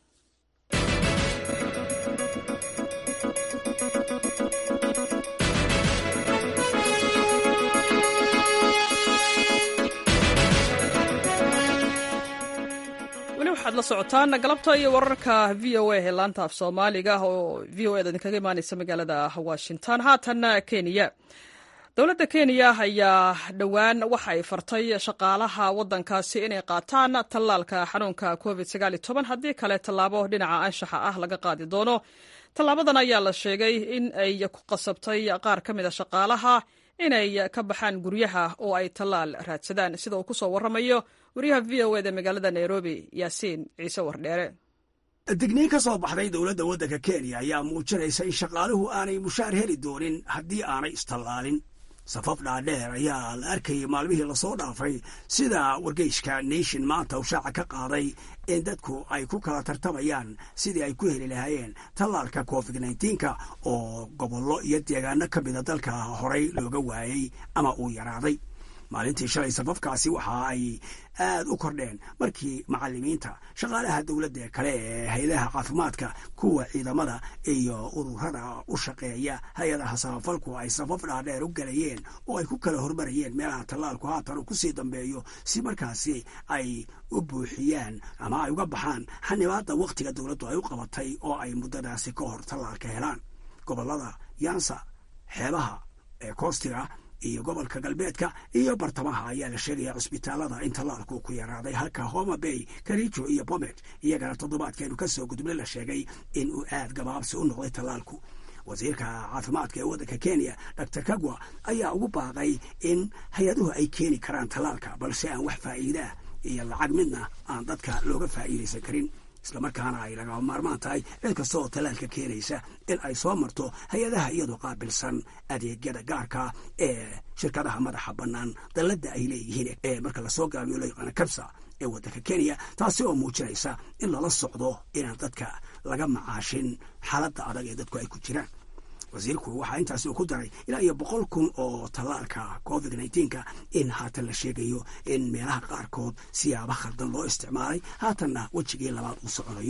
waxaad la socotaan galabta iyo wararka v o a ee laanta af soomaaliga oo v o eda idinkaga imaaneysa magaalada washington haatanna kenya dowladda kenya ayaa dhowaan waxa ay fartay shaqaalaha waddankaasi inay qaataan tallaalka xanuunka covid haddii kale tallaabo dhinaca anshaxa ah laga qaadi doono tallaabadan ayaa la sheegay in ay ku qasabtay qaar ka mid a shaqaalaha inay ka baxaan guryaha oo ay tallaal raadsadaan sida uu ku soo warramayo wariyaha v o eda magaalada nairobi yaasiin ciise wardheere digniin ka soo baxday dowladda waddanka kenya ayaa muujinaysa in shaqaaluhu aanay mushaar heli doonin haddii aanay istallaalin safaf dhaadheer ayaa la arkayay maalmihii lasoo dhaafay sida wargeyska nation maanta uu shaaca ka qaaday in dadku ay ku kala tartamayaan sidii ay ku heli lahaayeen tallaalka covid nneteen-ka oo gobollo iyo deegaano ka mida dalka horey looga waayey ama uu yaraaday maalintii shalay safafkaasi waxa ay aad u kordheen markii macalimiinta shaqaalaha dowladda ee kale ee hay-adaha caafimaadka kuwa ciidamada iyo ururada u shaqeeya hay-adaha samafalku ay safaf dhaadheer u galayeen oo ay ku kala hormarayeen meelaha tallaalku haatan uu kusii dambeeyo si markaasi ay u buuxiyaan ama ay uga baxaan xanibaadda wakhtiga dowladdu ay u qabatay oo ay muddadaasi ka hor tallaalka helaan gobollada yansa xeebaha ee koostiga iyo gobolka galbeedka iyo bartamaha ayaa la sheegaya cusbitaalada in tallaalku ku yaraaday halka homa bay karijo iyo bomet iyagana toddobaadkeenu ka soo gudubna la sheegay in uu aad gabaabsi u noqday tallaalku wasiirka caafimaadka ee waddanka kenya dor kagwa ayaa ugu baaqay in hay-aduhu ay keeni karaan tallaalka balse aan wax faa'iidaah iyo lacag midna aan dadka looga faa'iidaysan karin islamarkaana ay lagama maarmaan tahay cid kasta oo tallaalka keenaysa in ay soo marto hay-adaha iyadoo qaabilsan adeegyada gaarka ee shirkadaha madaxa bannaan dalladda ay leeyihiin ee marka lasoo gaabiyo loo yaqaana kabsa ee waddanka kenya taasi oo muujinaysa in lala socdo inaan dadka laga macaashin xaaladda adag ee dadku ay ku jiraan wasiirku waxaa intaasi uu ku daray ilaa iyo boqol kun oo tallaalka covid nneteen-ka in haatan la sheegayo in meelaha qaarkood siyaaba khaldan loo isticmaalay haatanna wejigii labaad uu soconayo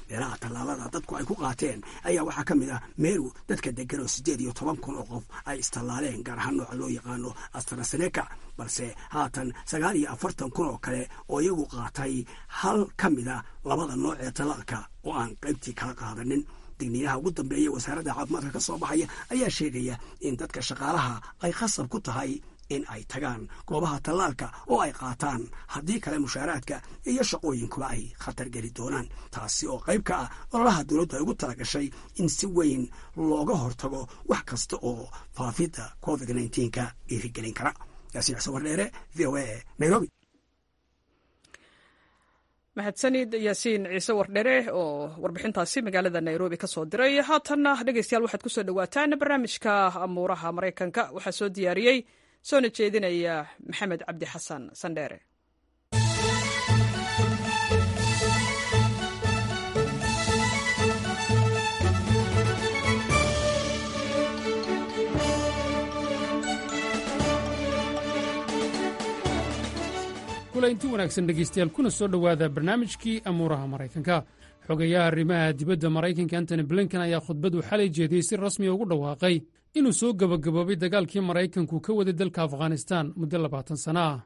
meelaha tallaalada dadku ay ku qaateen ayaa waxaa ka mid ah meru dadka degan oo siddeed iyo toban kun oo qof ay istallaaleen gaar ahaan nooca loo yaqaano astraseneca balse haatan sagaal iyo afartan kun oo kale oo iyagu qaatay hal ka mida labada nooc ee tallaalka oo aan qaybtii kala qaadanin digniinaha ugu dambeeya wasaaradda caafimaadka ka soo baxaya ayaa sheegaya in dadka shaqaalaha ay khasab ku tahay in ay tagaan goobaha tallaalka oo ay qaataan haddii kale mushaaraadka iyo shaqooyinkuba ay khatar geli doonaan taasi oo qayb ka ah ololaha dowladdu ay ugu talagashay in si weyn looga hortago wax kasta oo faafidda covid nka dhiirigelin kara yaasiin xuseen wardheere v o a nairobi mahadsanid yaasiin ciise wardhere oo warbixintaasi magaalada nairobi ka soo diray haatanna dhegeystayaal waxaad ku soo dhowaataan barnaamijka amuuraha maraykanka waxaa soo diyaariyey soona jeedinaya maxamed cabdi xasan sandheere kulainti wanaagsan dhegaystayaal kuna soo dhowaada barnaamijkii amuuraha maraykanka xogayaha arrimaha dibadda maraykanka antony blinken ayaa khudbadu xalay jeediyey si rasmiya ugu dhawaaqay inuu soo gebagaboobay dagaalkii maraykanku ka waday dalka afghanistan muddo labaatan sana ah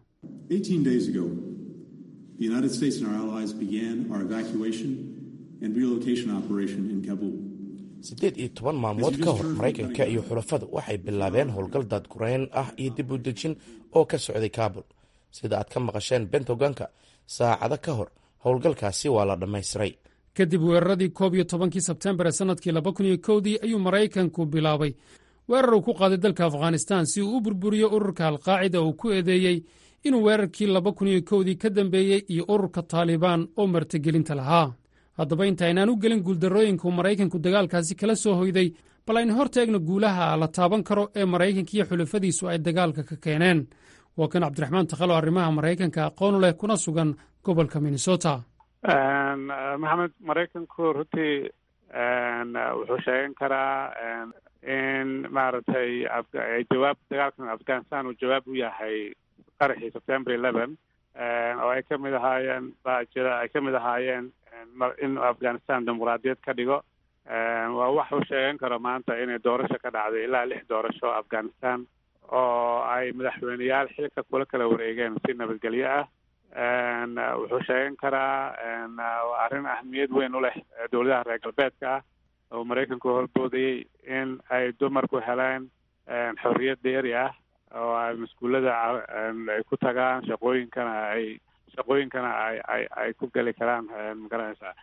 siddeed iyo toban maalmood ka hor maraykanka iyo xulafadu waxay bilaabeen howlgal daadgurayn ah iyo dib u dejin oo ka socday kaabul sida aad ka maqasheen bentagonka saacado ka hor howlgalkaasi waa la dhammaystiray kadib weeraradii koob iyo tobankii sebtembar ee sannadkii laba kun iyo kowdii ayuu maraykanku bilaabay weerar uu ku qaaday dalka afghanistan si uu u burburiyo ururka alqaacida uu ku eedeeyey inuu weerarkii laba kun iyo kowdii ka dambeeyey iyo ururka taalibaan oo martigelinta lahaa haddaba intaynaan u gelin guuldarrooyinka uu maraykanku dagaalkaasi kala soo hoyday bal aynu hor taegno guulaha la taaban karo ee maraykanka iyo xulafadiisu ay dagaalka ka keeneen waa kan cabdiraxmaan takhalo arrimaha maraykanka aqoonu leh kuna sugan gobolka minnesota maxamed maraykanku runtii wuxuu sheegan karaa in maaragtay jawaab dagaalkan afghanistan uu jawaab u yahay qaraxii september eleven oo ay ka mid ahaayeen baajida ay ka mid ahaayeen in afghanistan dimuqraadiyad ka dhigo waa wax uu sheegan karo maanta inay doorasho ka dhacday ilaa lix doorasho afghanistan oo ay madaxweyneyaal xilka kula kala wareegeen si nabadgelyo ah wuxuu sheegan karaa arrin ahmiyad weyn u leh dowladaha reer galbeedka ah oo maraykanku horboodayey in ay dumarku heleen xorriyad dheeri ah oo ay maskuullada ay ku tagaan shaqooyinkana ay shaqooyinkana ay ay ay ku geli karaan magaranaysaa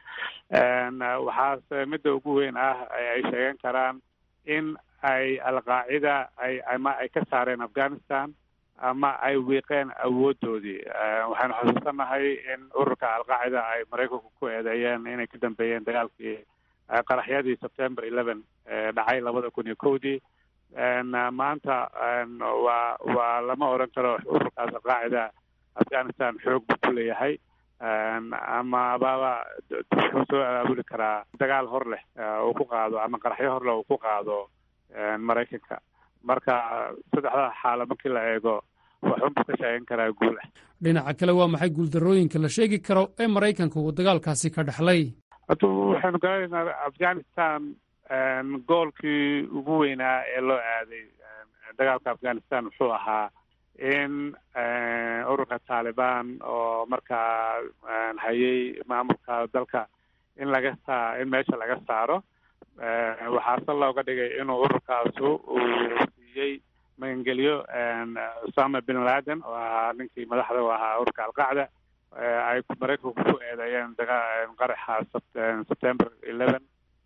waxaase midda ugu weyn ah ay sheegan karaan in ay alqaacida ay ama ay ka saareen afghanistan ama ay wiiqeen awoodoodii waxaynu xusuusanahay in ururka alqaacida ay maraykanku ku eedeeyeen inay ka dambeeyeen dagaalkii qaraxyadii september eleven dhacay labada kun iyo kowdii maanta waa waa lama odhan karo ururkaas alqaacida afghanistan xoog buu ku leeyahay ama baba wuxuu soo abaabuli karaa dagaal hor leh uu ku qaado ama qaraxyo hor leh uu ku qaado maraykanka marka saddexda xaalo markii la eego waxunbuu ka sheegan karaa guulah dhinaca kale waa maxay guuldarrooyinka la sheegi karo ee maraykanka uu dagaalkaasi ka dhexlay hada waxaynu garanaynaa afghanistan goolkii ugu weynaa ee loo aaday dagaalka afghanistan wuxuu ahaa in ururka taalibaan oo markaa hayay maamulka dalka in laga saa in meesha laga saaro waxaase looga dhigay inuu ururkaasu uu siiyey magangelyo usama bin laden oo ahaa ninkii madaxda u ahaa ururka alqacda ay maraykanku ku eedeeyeen daga qaraxa september eleven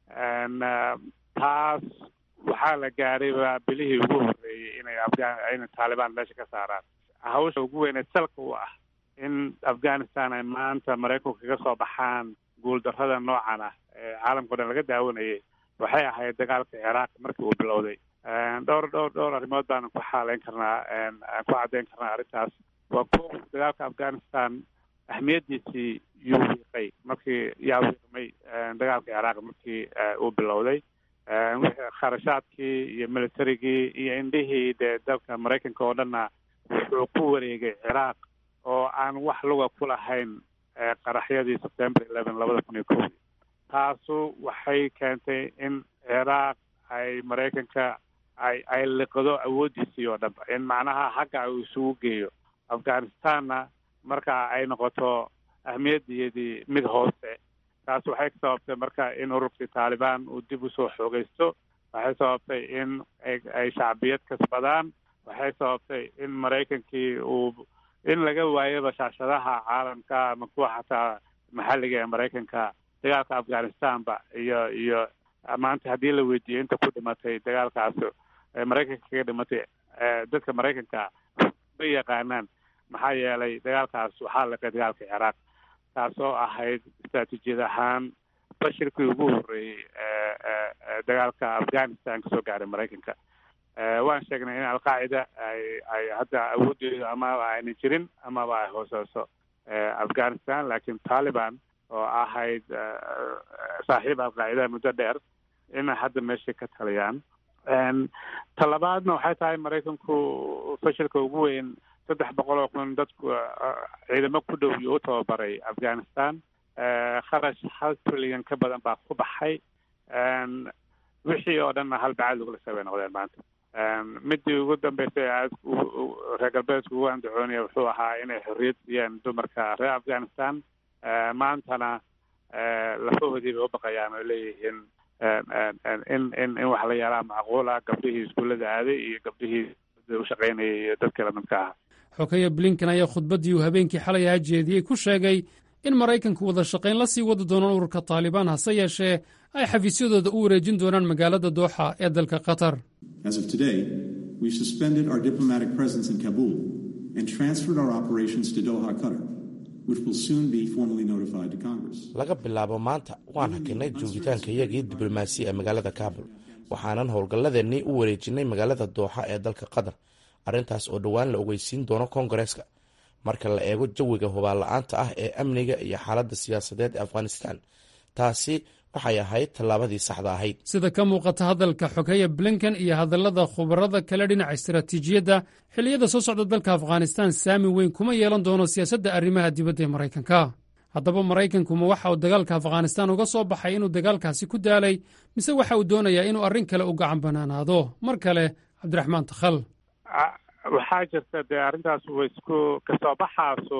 taas waxaa la gaarayba bilihii ugu horreeyey inay afga inay taalibaan meesha ka saaraan hawsha ugu weyneed salka u ah in afghanistan ay maanta maraykanku kaga soo baxaan guuldarrada noocan ah ee caalamkao dhan laga daawanayay waxay ahayd dagaalka ciraaq markii uu bilowday dhowr dhowr dhowr arrimood baanu ku xaaleyn karnaa ku caddeyn karnaa arrintaas waa ko dagaalka afghanistan ahmiyaddiisii yuu wiiqay markii yaa wiiqmay dagaalka ciraaq markii uu bilowday kharashaadkii iyo militarigii iyo indhihii dee dalka maraykanka oo dhanna wuxuu ku wareegay ciraaq oo aan wax luga ku lahayn qaraxyadii september eleven labada kun iyo kowdii taasu waxay keentay in ciraaq ay maraykanka ay ay liqdo awooddiisii oo dhanba in macnaha xagga uu isugu geeyo afghanistanna marka ay noqoto ahmiyaddeedii mid hoose taas waxay ka sababtay marka in ururkii taalibaan uu dib usoo xoogaysto waxay sababtay in ay shacbiyad kasbadaan waxay sababtay in maraykankii uu in laga waayaba shaashadaha caalamka ama kuwa xataa maxalliga ee maraykanka dagaalka afghanistanba iyo iyo maanta haddii la weydiiyo inta ku dhimatay dagaalkaas maraykanka kaga dhimatay dadka maraykanka ma yaqaanaan maxaa yeelay dagaalkaas waxaa liqay dagaalka ciraaq taasoo ahayd istraatiijiyad ahaan bashirkii ugu horreeyey dagaalka afghanistan kasoo gaaray maraykanka waan sheegnay in alqaacida ay ay hadda awooddeedu amaba ayna jirin amaba ay hooseyso afghanistan laakiin taliban oo ahayd saaxiib alqaacida muddo dheer inay hadda meeshay ka taliyaan talabaadna waxay tahay maraykanku fashilka ugu weyn saddex boqol oo kun dadku ciidamo ku dhow iyo u tababaray afghanistan kharash hal trillion ka badan baa ku baxay wixii oo dhanna hal bacad lagula sabay noqdeen maanta midii ugu dambeysay aad reer galbeedku ugu andacoonaya wuxuu ahaa inay xorriyad siiyeen dumarka reer afghanistan maantana lafahoodii bay u baqayaan oo leeyihiin in in in wax la yaalaa macquula gabdhihii iskuullada aaday iyo gabdhihii u shaqaynayay iyo dadkii lamidka ahaa xogeya blinken ayaa khudbaddii uu habeenkii xalay ahaa jeediyey ku sheegay in maraykanku wada shaqayn la sii wadi doono ururka taalibaan hase yeeshee ay xafiisyadooda u wareejin doonaan magaalada dooxa ee dalka qatar As of today, we've suspended our diplomatic presence in Kabul and transferred our operations to Doha, Qatar, which will soon be formally notified to Congress. laga bilaabo maanta waan hakinay joogitaanka iyagii diblomaasi ee magaalada kaabul waxaanan howlgalladeennii u wareejinay magaalada dooxa ee dalka qatar arrintaas oo dhowaan la ogeysiin doono koongareeska marka la eego jawiga hubaal-la-aanta ah ee amniga iyo xaaladda siyaasadeed ee afghanistan taasi waxay ahayd tallaabadii saxda ahayd sida ka muuqata hadalka xogeya blinken iyo hadallada khubarada kale dhinaca istaraatiijiyadda xilliyada soo socda dalka afghanistan saami weyn kuma yeelan doono siyaasadda arrimaha dibadda ee maraykanka haddaba maraykankuma waxa uu dagaalka afghanistan uga soo baxay inuu dagaalkaasi ku daalay mise waxa uu doonayaa inuu arrin kale u gacan banaanaado mar kale cabdiraxmaan takhal waxaa jirta dee arrintaas wa isku kasoo baxaasu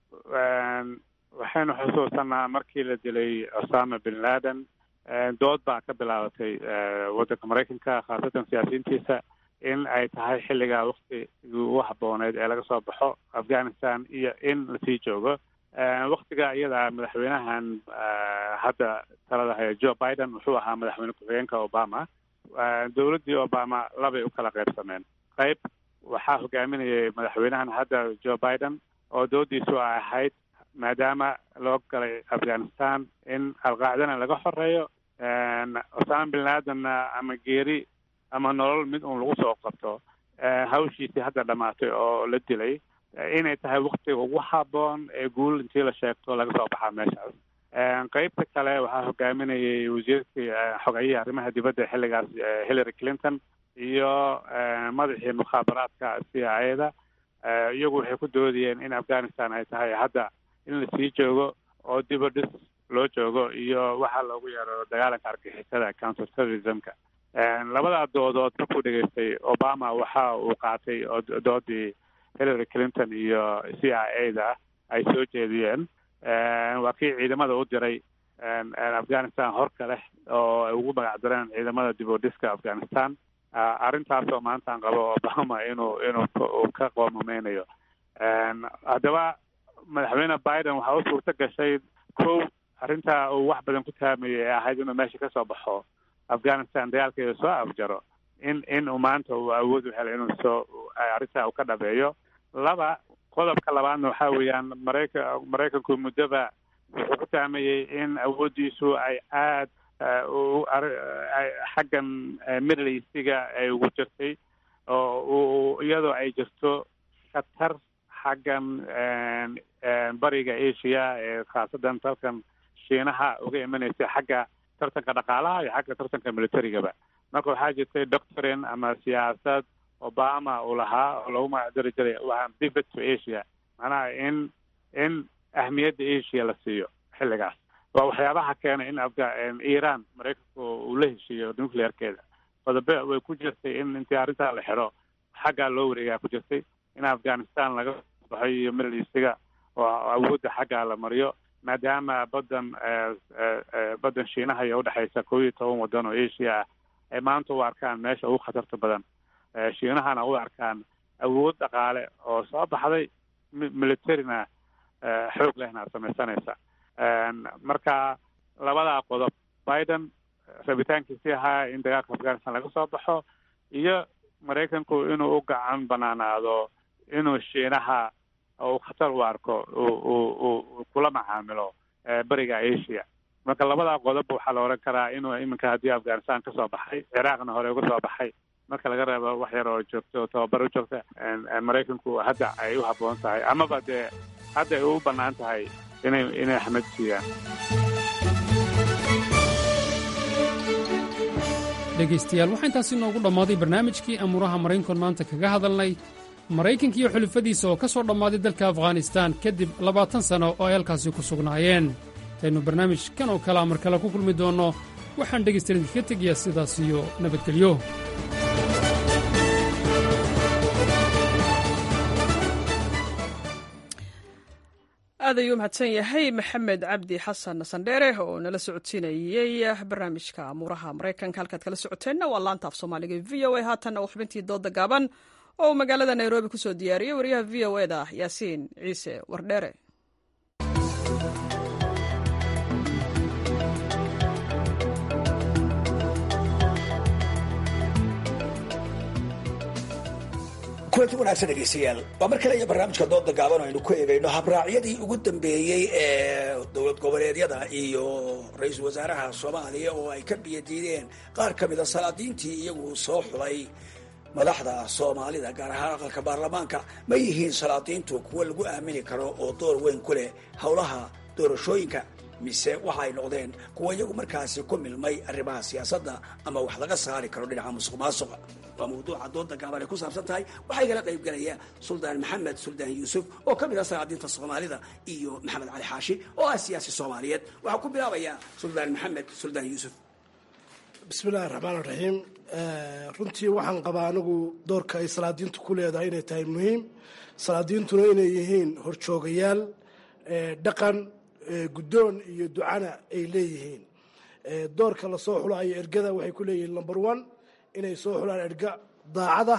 waxaynu xusuusanaa markii la dilay osama bin laden dood baa ka bilaabatay waddanka maraykanka khaasatan siyaasiyiintiisa in ay tahay xilligaa waktigii ugu habbooneyd ee laga soo baxo afghanistan iyo in lasii joogo waktiga iyada madaxweynahan hadda talada haya joe biden wuxuu ahaa madaxweyne ku-xigeenka obama dowladdii obama labay u kala qaybsameen qayb waxaa hogaaminayay madaxweynahan hadda joe biden oo doodiisu ay ahayd maadaama loo galay afghanistan in alqaacdana laga xoreeyo osama bin ladenna ama geeri ama nolol mid uun lagu soo qabto hawshiisii hadda dhamaatay oo la dilay inay tahay waktiga ugu habboon ee guul intii la sheegto laga soo baxaa meeshaas qeybta kale waxaa hogaaminayay wasiirkii xogayihii arrimaha dibadda xilligaas hillary clinton iyo madaxii mukhaabaraadka c i a da iyagu waxay ku doodayeen in afghanistan ay tahay hadda in lasii joogo oo diba dhis loo joogo iyo waxaa loogu yeero dagaalanka argixisada counter terrorismka labadaa doodood markuu dhegaystay obama waxa uu qaatay oo doodii hillary clinton iyo c i a da ay soo jeediyeen waa kii ciidamada u diray afghanistan horka leh oo ay ugu magac dareen ciidamada dib u dhiska afghanistan arrintaasoo maantaan qabo obama inuu inuu ka qoomameynayo haddaba madaxweyne biden waxaa u suurto gashay kow arrintaa uu wax badan ku taamayay ee ahayd inuu meesha kasoo baxo afghanistan dagaalkeeda soo afjaro in in uu maanta uu awood u helay inuu soo arrintaa uu ka dhabeeyo laba qodobka labaadna waxaa weeyaan marayka maraykanku muddoba wuxuu ku taamayey in awooddiisu ay aad xaggan middle eastiga ay ugu jirtay oo iyadoo ay jirto khatar xaggan bariga asia ee khaasadan dalkan shiinaha uga imanaysay xagga tartanka dhaqaalaha iyo xagga tartanka militarigaba marka waxaa jirtay doctrine ama siyaasad obama uu lahaa oo lagu magacdari jiray waa pivot to asia macnaha in in ahmiyadda asia la siiyo xilligaas waa waxyaabaha keenay in afga iran maraykanku uu la heshiiyo nuclearkeeda qodobe way ku jirtay in intii arrintaa la xiro xaggaa loo wareegaa ku jirtay in afghanistan laga baxo iyo middle eastiga oo awoodda xaggaa la mariyo maadaama badan badan shiinaha iyo udhexaysa kow iyo toban waddan oo asia ah ay maanta u arkaan meesha ugu khatarta badan shiinahana u arkaan awood dhaqaale oo soo baxday militarina xoog lehna samaysanaysa marka labadaa qodob biden rabitaankiisii ahaa in dagaalka afghanistan laga soo baxo iyo maraykanku inuu u gacan banaanaado inuu shiinaha uu khatar u arko uu kula macaamilo beriga asia marka labadaa qodob waxaa la oran karaa inuu iminka haddii afghanistan kasoo baxay ciraaqna hore uga soo baxay marka laga reebo wax yar oo joogto oo tababar u joogta maraykanku hadda ay u habboon tahay amaba dee hadda ay u bannaan tahay inay inay axmed siiyaan dhegaystayaal waxaa intaasi noogu dhammaaday barnaamijkii amuuraha maraynkon maanta kaga hadalnay maraykanka iyo xulufadiisa oo ka soo dhammaaday dalka afghanistaan kadib labaatan sanno oo ay halkaasi ku sugnaayeen intaynu barnaamij kan oo kalea mar kale ku kulmi doonno waxaan dhegaystayaal idinkaga tegayaa sidaas iyo nabadgelyo aad ayuu mahadsan yahay maxamed cabdi xasan sandheere oo nala socodsiinayey barnaamijka amuuraha maraykanka halkaad kala socoteenna waa laanta af soomaaliga v o a haatanna uu xubintii dooda gaaban oo uu magaalada nairobi ku soo diyaariyey wariyaha v o e da yaasiin ciise wardheere kulanti wanaagsan dhegeystayaal waa mar kale iyo barnaamijka dooda gaaban aynu ku eegayno habraacyadii ugu dambeeyey ee dowlad goboleedyada iyo ra-iisul wasaaraha soomaaliya oo ay ka biyadiideen qaar ka mida salaadiintii iyagu soo xulay madaxda soomaalida gaar ahaan aqalka baarlamaanka ma yihiin salaadiintu kuwo lagu aamini karo oo door weyn ku leh howlaha doorashooyinka mise waxa ay noqdeen kuwa iyagu markaasi ku milmay arrimaha siyaasadda ama wax laga saari karo dhinaca musuq maasuqa waa mawduuca dooda gaaban ay ku saabsan tahay waxaa igala qayb galaya suldaan maxamed suldaan yuusuf oo ka mid ah salaadiinta soomaalida iyo maxamed cali xaashi oo ah siyaasi soomaaliyeed waxaa ku bilaabaya suldaan maxamed suldaan yuusuf bismillahi raxmaan raxiim runtii waxaan qabaa anigu doorka ay salaadiintu ku leedahay inay tahay muhiim salaadiintuna inay yihiin horjoogayaal dhaqan guddoon iyo ducana ay leeyihiin doorka lasoo xulayo ergada waxay ku leeyihiin number one inay soo xulaan erga daacada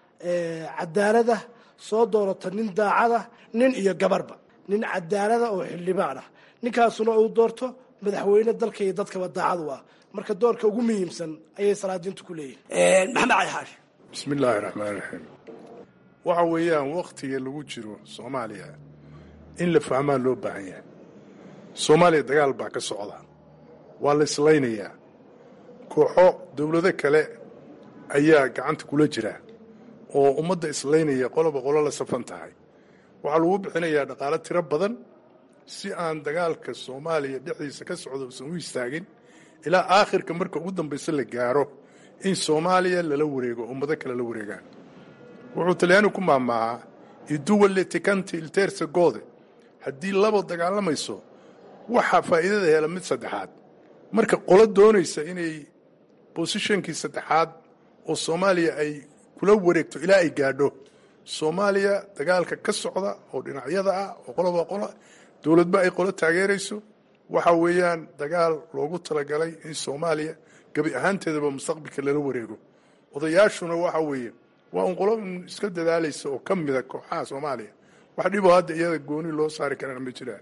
cadaalada soo doorata nin daacada nin iyo gabarba nin cadaalada oo xildhibaan ah ninkaasuna uu doorto madaxweyne dalka iyo dadkaba daacadu ah marka doorka ugu muhiimsan ayay salaadiintu ku leeyihiin maxamed cali xaashi bismi illaahi raxmaan raxiim waxa weeyaan wakhtiga lagu jiro soomaaliya in la fahmaa loo baahan yahay soomaaliya dagaal baa ka socda waa la islaynayaa kooxo dowlado kale ayaa gacanta kula jira oo ummadda islaynaya qoloba qolo la safan tahay waxaa lagu bixinayaa dhaqaalo tiro badan si aan dagaalka soomaaliya dhexdiisa ka socda usan u istaagin ilaa aakhirka marka ugu dambaysa la gaaro in soomaaliya lala wareego ummado kale la wareegaan wuxuu talyaani ku maamaahaa iduwalle tikanti ilteersa goode haddii labo dagaalamayso waxaa faa'iidada hela mid saddexaad marka qolo doonaysa inay bosishonkii saddexaad oo soomaaliya ay kula wareegto ilaa ay gaadho soomaaliya dagaalka ka socda oo dhinacyada ah oo qoloba qolo dowladba ay qolo taageerayso waxa weeyaan dagaal loogu talagalay in soomaaliya gebi ahaanteedaba mustaqbalka lala wareego odayaashuna waxa weeye waa un qolo un iska dadaalaysa oo ka mida kooxaha soomaaliya wax dhiboo hadda iyada gooni loo saari karana ma jiraan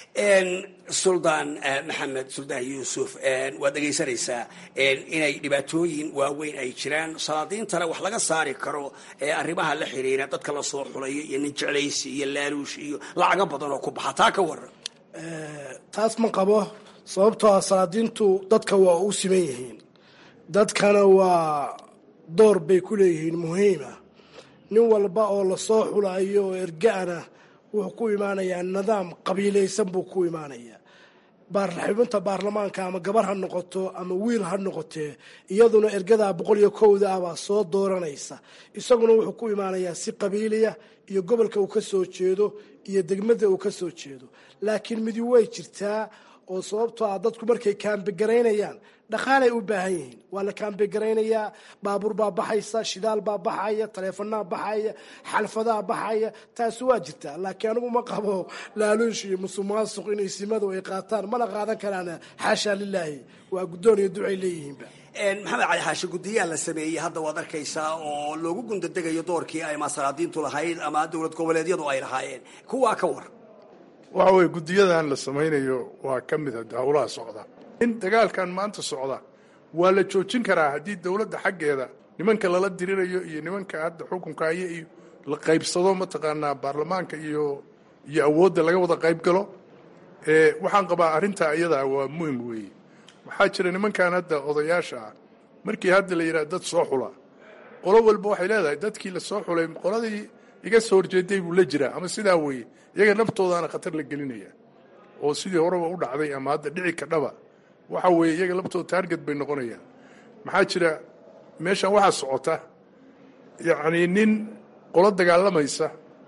suldaan maxamed suldaan yuusuf waad dhegaysanaysaa inay dhibaatooyin waaweyn ay jiraan salaadiintana wax laga saari karo arrimaha la xiriira dadka la soo xulayo iyo nin jeclaysi iyo laaluush iyo lacago badan oo ku baxa taa ka waran taas ma qabo sababtoo ah salaadiintu dadka waa u siman yihiin dadkana waa door bay ku leeyihiin muhiima nin walba oo lasoo xulayo oo erga-ana wuxuu ku imaanayaa nidaam qabiilaysan buu ku imaanayaa xubinta baarlamaanka ama gabar ha noqoto ama wiil ha noqotee iyaduna ergadaa boqol iyo kowda ah baa soo dooranaysa isaguna wuxuu ku imaanayaa si qabiiliya iyo gobolka uu ka soo jeedo iyo degmada uu ka soo jeedo laakiin midi way jirtaa oo sababtoo ah dadku markay kaambigaraynayaan dhaqaalay u baahan yihiin waa la kaambigaraynaya baabuur baa baxaysa shidaal baa baxaya taleefanaa baxaya xalfadaa baxaya taasi waa jirtaa laakiin anigu ma qabo laaluush iyo musuqmaasuq inay simadu ay qaataan mana qaadan karaan xaashaa lilaahi waa guddoon iyo ducay leeyihiinba maxamed cali xaashi guddiyaa la sameeyey hadda waad arkaysaa oo loogu gundadegayo doorkii ay masalaadiintu lahayd ama dowlad goboleedyadu ay lahaayeen kuwaa ka war waxa weye guddiyadan la samaynayo waa ka mid a howlaha socda in dagaalkan maanta socda waa la joojin karaa haddii dowladda xaggeeda nimanka lala dirirayo iyo nimanka hadda xukunka haya iyo la qaybsado mataqaanaa baarlamaanka iyo iyo awoodda laga wada qayb galo waxaan qabaa arrintaa iyadaa waa muhim weeye waxaa jira nimankan hadda odayaasha ah markii hadda la yidhaha dad soo xula qolo walba waxay leedahay dadkii la soo xulay qoladii iga soo horjeeday buu la jiraa ama sidaa weeye iyaga naftoodaana khatar la gelinaya oo sidii horeba u dhacday ama hadda dhici kadhaba waxa weeye iyaga laftooda taarget bay noqonayaan maxaa jira meeshan waxaa socota yacnii nin qolo dagaalamaysa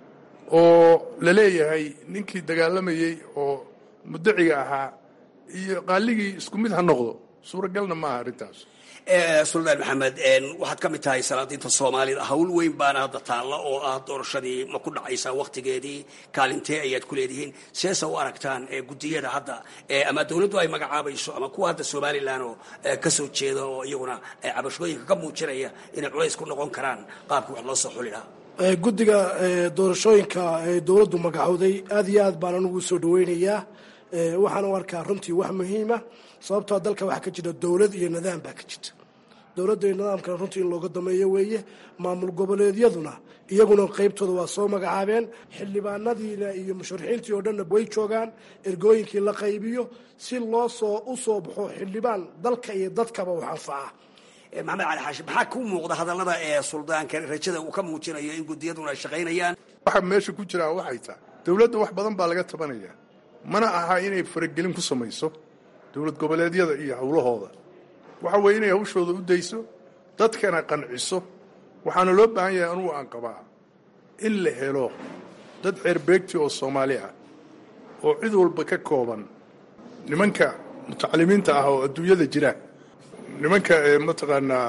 oo la leeyahay ninkii dagaalamayey oo mudaciga ahaa iyo qaaligii isku mid ha noqdo suuragalna maaha arrintaas suldaan maxamed waxaad ka mid tahay salaadiinta soomaalida hawl weyn baana hadda taalla oo ah doorashadii ma ku dhacaysaa waktigeedii kaalintee ayaad ku leedihiin seesa u aragtaan guddiyada hadda ama dowladdu ay magacaabayso ama kuwa hadda somalilan oo kasoo jeeda oo iyaguna cabashooyinka ka muujinaya inay culays ku noqon karaan qaabkii wax loo soo xuli lahaa guddiga doorashooyinka ee dowladdu magacowday aad iyo aad baan anugu soo dhaweynayaa waxaan u arkaa runtii wax muhiima sababtoo dalka waxaa ka jira dowlad iyo nidaam baa ka jirta dowladda iyo nidaamkana runtii in looga dameeyo weeye maamul goboleedyaduna iyaguna qaybtooda waa soo magacaabeen xildhibaanadiina iyo musharaxiintii oo dhanna way joogaan ergooyinkii la qaybiyo si loo soo u soo baxo xildhibaan dalka iyo dadkaba wax anfaca maxamed cali xaashi maxaa ku muuqda hadallada ee suldaanka rajada uu ka muujinayo in guddiyaduna ay shaqaynayaan waxa meesha ku jiraa waxay tahay dowladda wax badan baa laga tabanaya mana aha inay faragelin ku samayso dowlad goboleedyada iyo howlahooda waxa weeye inay hawshooda u dayso dadkana qanciso waxaana loo baahan yahay anugu aan qabaa in la helo dad ceerbeegti oo soomaali ah oo cid walba ka kooban nimanka mutacalimiinta ah oo adduunyada jira nimanka mataqaanaa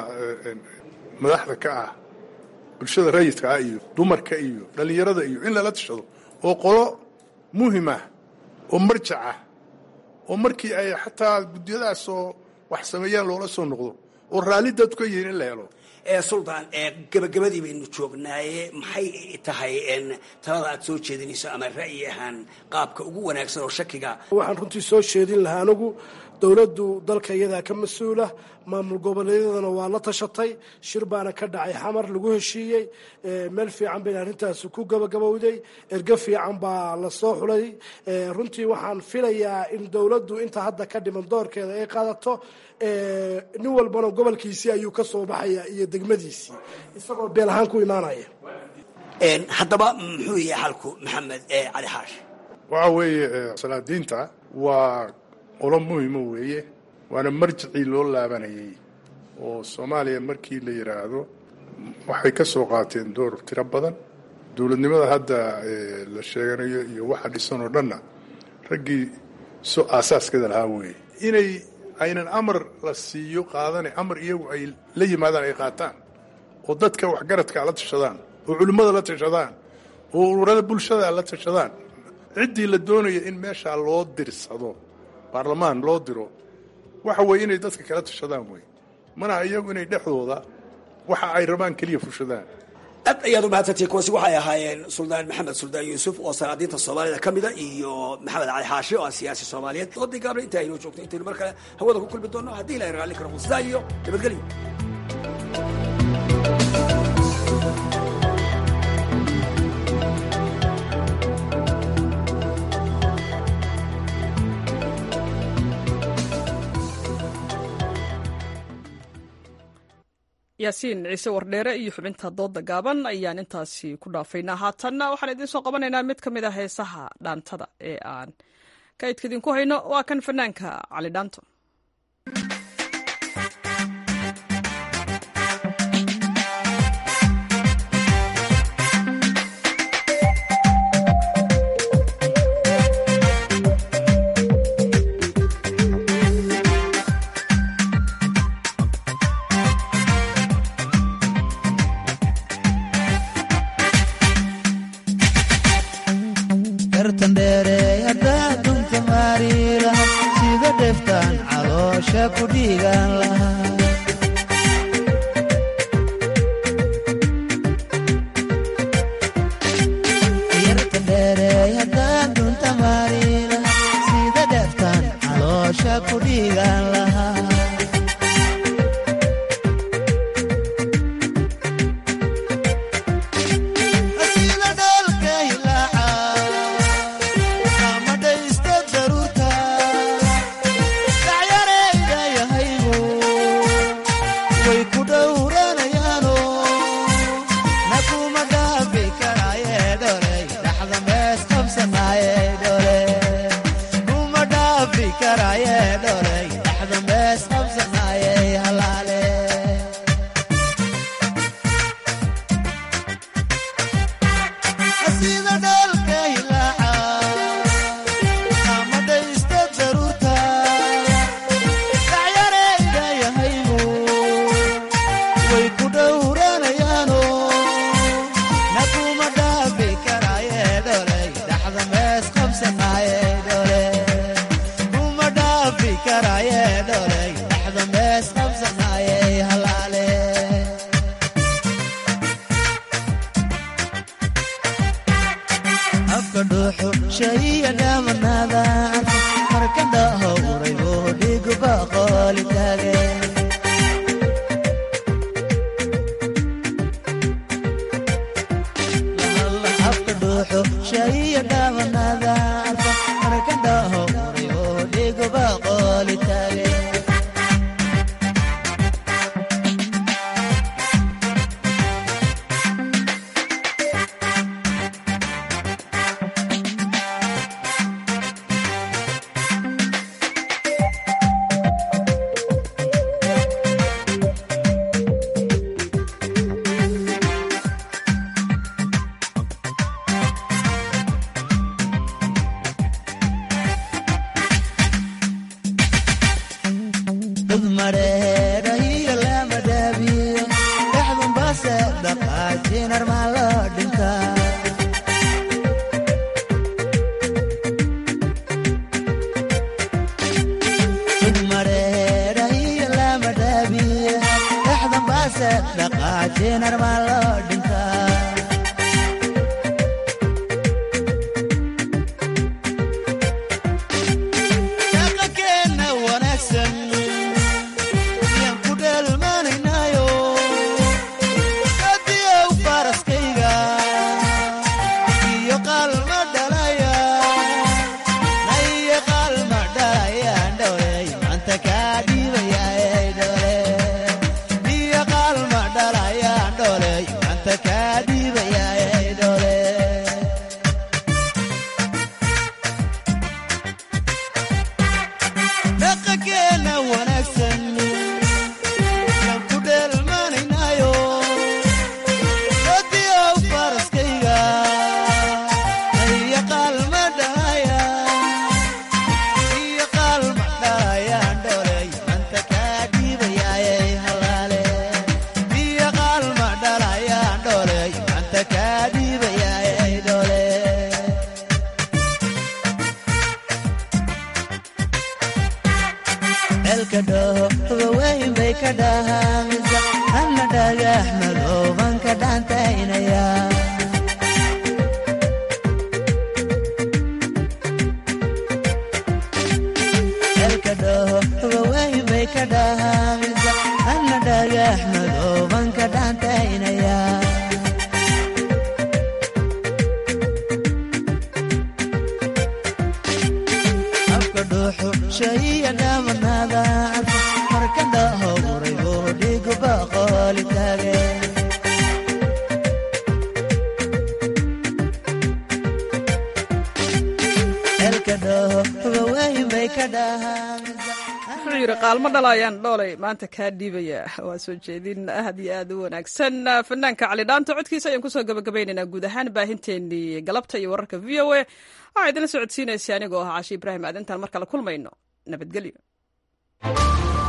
madaxda ka ah bulshada rayidka ah iyo dumarka iyo dhallinyarada iyo in lala tashado oo qolo muhimah oo marjac ah oo markii ay xataa guddiyadaasoo wax sameeyaan loola soo noqdo oo raalli dadku ka yihiin in la helo suldaan gabagabadii baynu joognaaye maxay tahay talada aad soo jeedinayso ama ra'yi ahaan qaabka ugu wanaagsan oo shakiga waxaan runtii soo jeedin lahaa anigu dowladdu dalka iyadaa ka mas-uula maamul goboleedyadana waa la tashatay shir baana ka dhacay xamar lagu heshiiyey meel fiican bayna arrintaasi ku gabagabowday ergo fiican baa la soo xulay runtii waxaan filayaa in dowladdu inta hadda ka dhiman doorkeeda ay qaadato nin walbana gobolkiisii ayuu ka soo baxaya iyo degmadiisii isagoo beel ahaan ku imaanaya haddaba muxuu yahay xalku maxamed cali xaash waxa weeye salaadiinta waa qolo muhima weeye waana marjicii loo laabanayay oo soomaaliya markii la yidhaahdo waxay ka soo qaateen door tiro badan dowladnimada hadda la sheeganayo iyo waxa dhisan oo dhanna raggii so aasaaskeeda lahaa weeye inay aynan amar la siiyo qaadane amar iyagu ay la yimaadaan ay qaataan oo dadka waxgaradka la tashadaan oo culimmada la tashadaan oo ururada bulshada la tashadaan ciddii la doonaya in meeshaa loo dirsado baarlamaan loo diro waxa weeye inay dadka kala tashadaan wey mana iyagu inay dhexdooda waxa ay rabaan keliya fushadaan aad ayaad u mahadsantihi kuwaasi waxay ahaayeen suldaan maxamed suldaan yuusuf oo salaadiinta soomaalida ka mida iyo maxamed cali xaashi oo ah siyaasi soomaaliyeed doodii gaabna inta aynoo joogto intaynu mar kale hawada ku kulmi doonno haddii ilahay raalli karo sidaa iyo nabadgelyo yaasiin ciise wardheere iyo xubinta dooda gaaban ayaan intaasi ku dhaafaynaa haatanna waxaan idiin soo qabanaynaa mid ka mid a heesaha dhaantada ee aan kaydka idinku hayno waa kan fanaanka cali dhaanto yartan dheerey haddaa dunta maari laha sida dheftaan caloosha ku dhiigaan lahaa yartan dheerey haddaa dunta maari laha sida dheftaan caloosha ku dhiigaan lahaa sida dhalka hilaaca ama dhaysta daruurta dhacyarayda yahaygu way ku dhowranayaano nakuma dhaafi karaaye dholey dhaxda mees qabsanaaye dhole kuma dhaafi karaaye dholey dhaxda mees qabsanaaye halaale sida dhalka hilaaca ama dhaysta daruurta dhacyarayda yahaygu way ku dhowranayaano nakuma dhaafi karaaye dholey dhaxda mees qabsanaaye dhole kuma dhaafi karaaye dholey dhaxda mees qabsanaaye halaale afka dhuuxu shayiya dhaamanaada marka dhahowray oo dhiguba qooli taage afka dhuuxu shayiya dhaamanaada marka dhahowray oo dhiguba qooli taage dad mareedha iyo lama dhaabiyo dhexdun baase dhaqaajin armaa loo dhintaa dad mareedha iyo lama dhaabiyo dhexdun baase dhaqaajin armaa loo dhintaa dhaqankeena wanaagsan yaan ku dheelmanaynaayo hadiyow faraskayga iyo qaalma dhalaya naiyo qaalma dhalayaan dhowley maanta kaa dhiibayaa dhole iyo qaalma dhalayaan dholey maanta kaa dhiibayaa dhole dhaqankeena wanaagsan yaan ku dheelmanaynaayo hadiyow faraskayga iyo qaalma dhalaya iyo qaalma dhalayaan dholey manta kaa dhiibayaayay halaale iyo qaalma dhalayaan dholey manta kaa dhiibayaayay dhole elka dhaho habaweyn bay ka dhahaamisa hana dhagax madooban ka dhaantaynaya elka dhaho habaweyn bay ka dhahaamisa hana dhagax madooban ka dhaantaynaya afka dhuuxu shayiya dhaamanaada marka dhahowray oo dhiguba qooli taage elka dhaho habaweyn bay ka dhahaamisa wuxuu yidhi qaalmo dhalayaan dhoolay maanta kaa dhiibaya waa soo jeedin aad iyo aad u wanaagsan fanaanka cali dhaanta codkiisa ayaan kusoo gabagabaynaynaa guud ahaan baahinteenii galabta iyo wararka v o a waxaa idinla socodsiinaysa anigoo ah cashi ibraahim aadantaan mar kale kulmayno nabadgelyo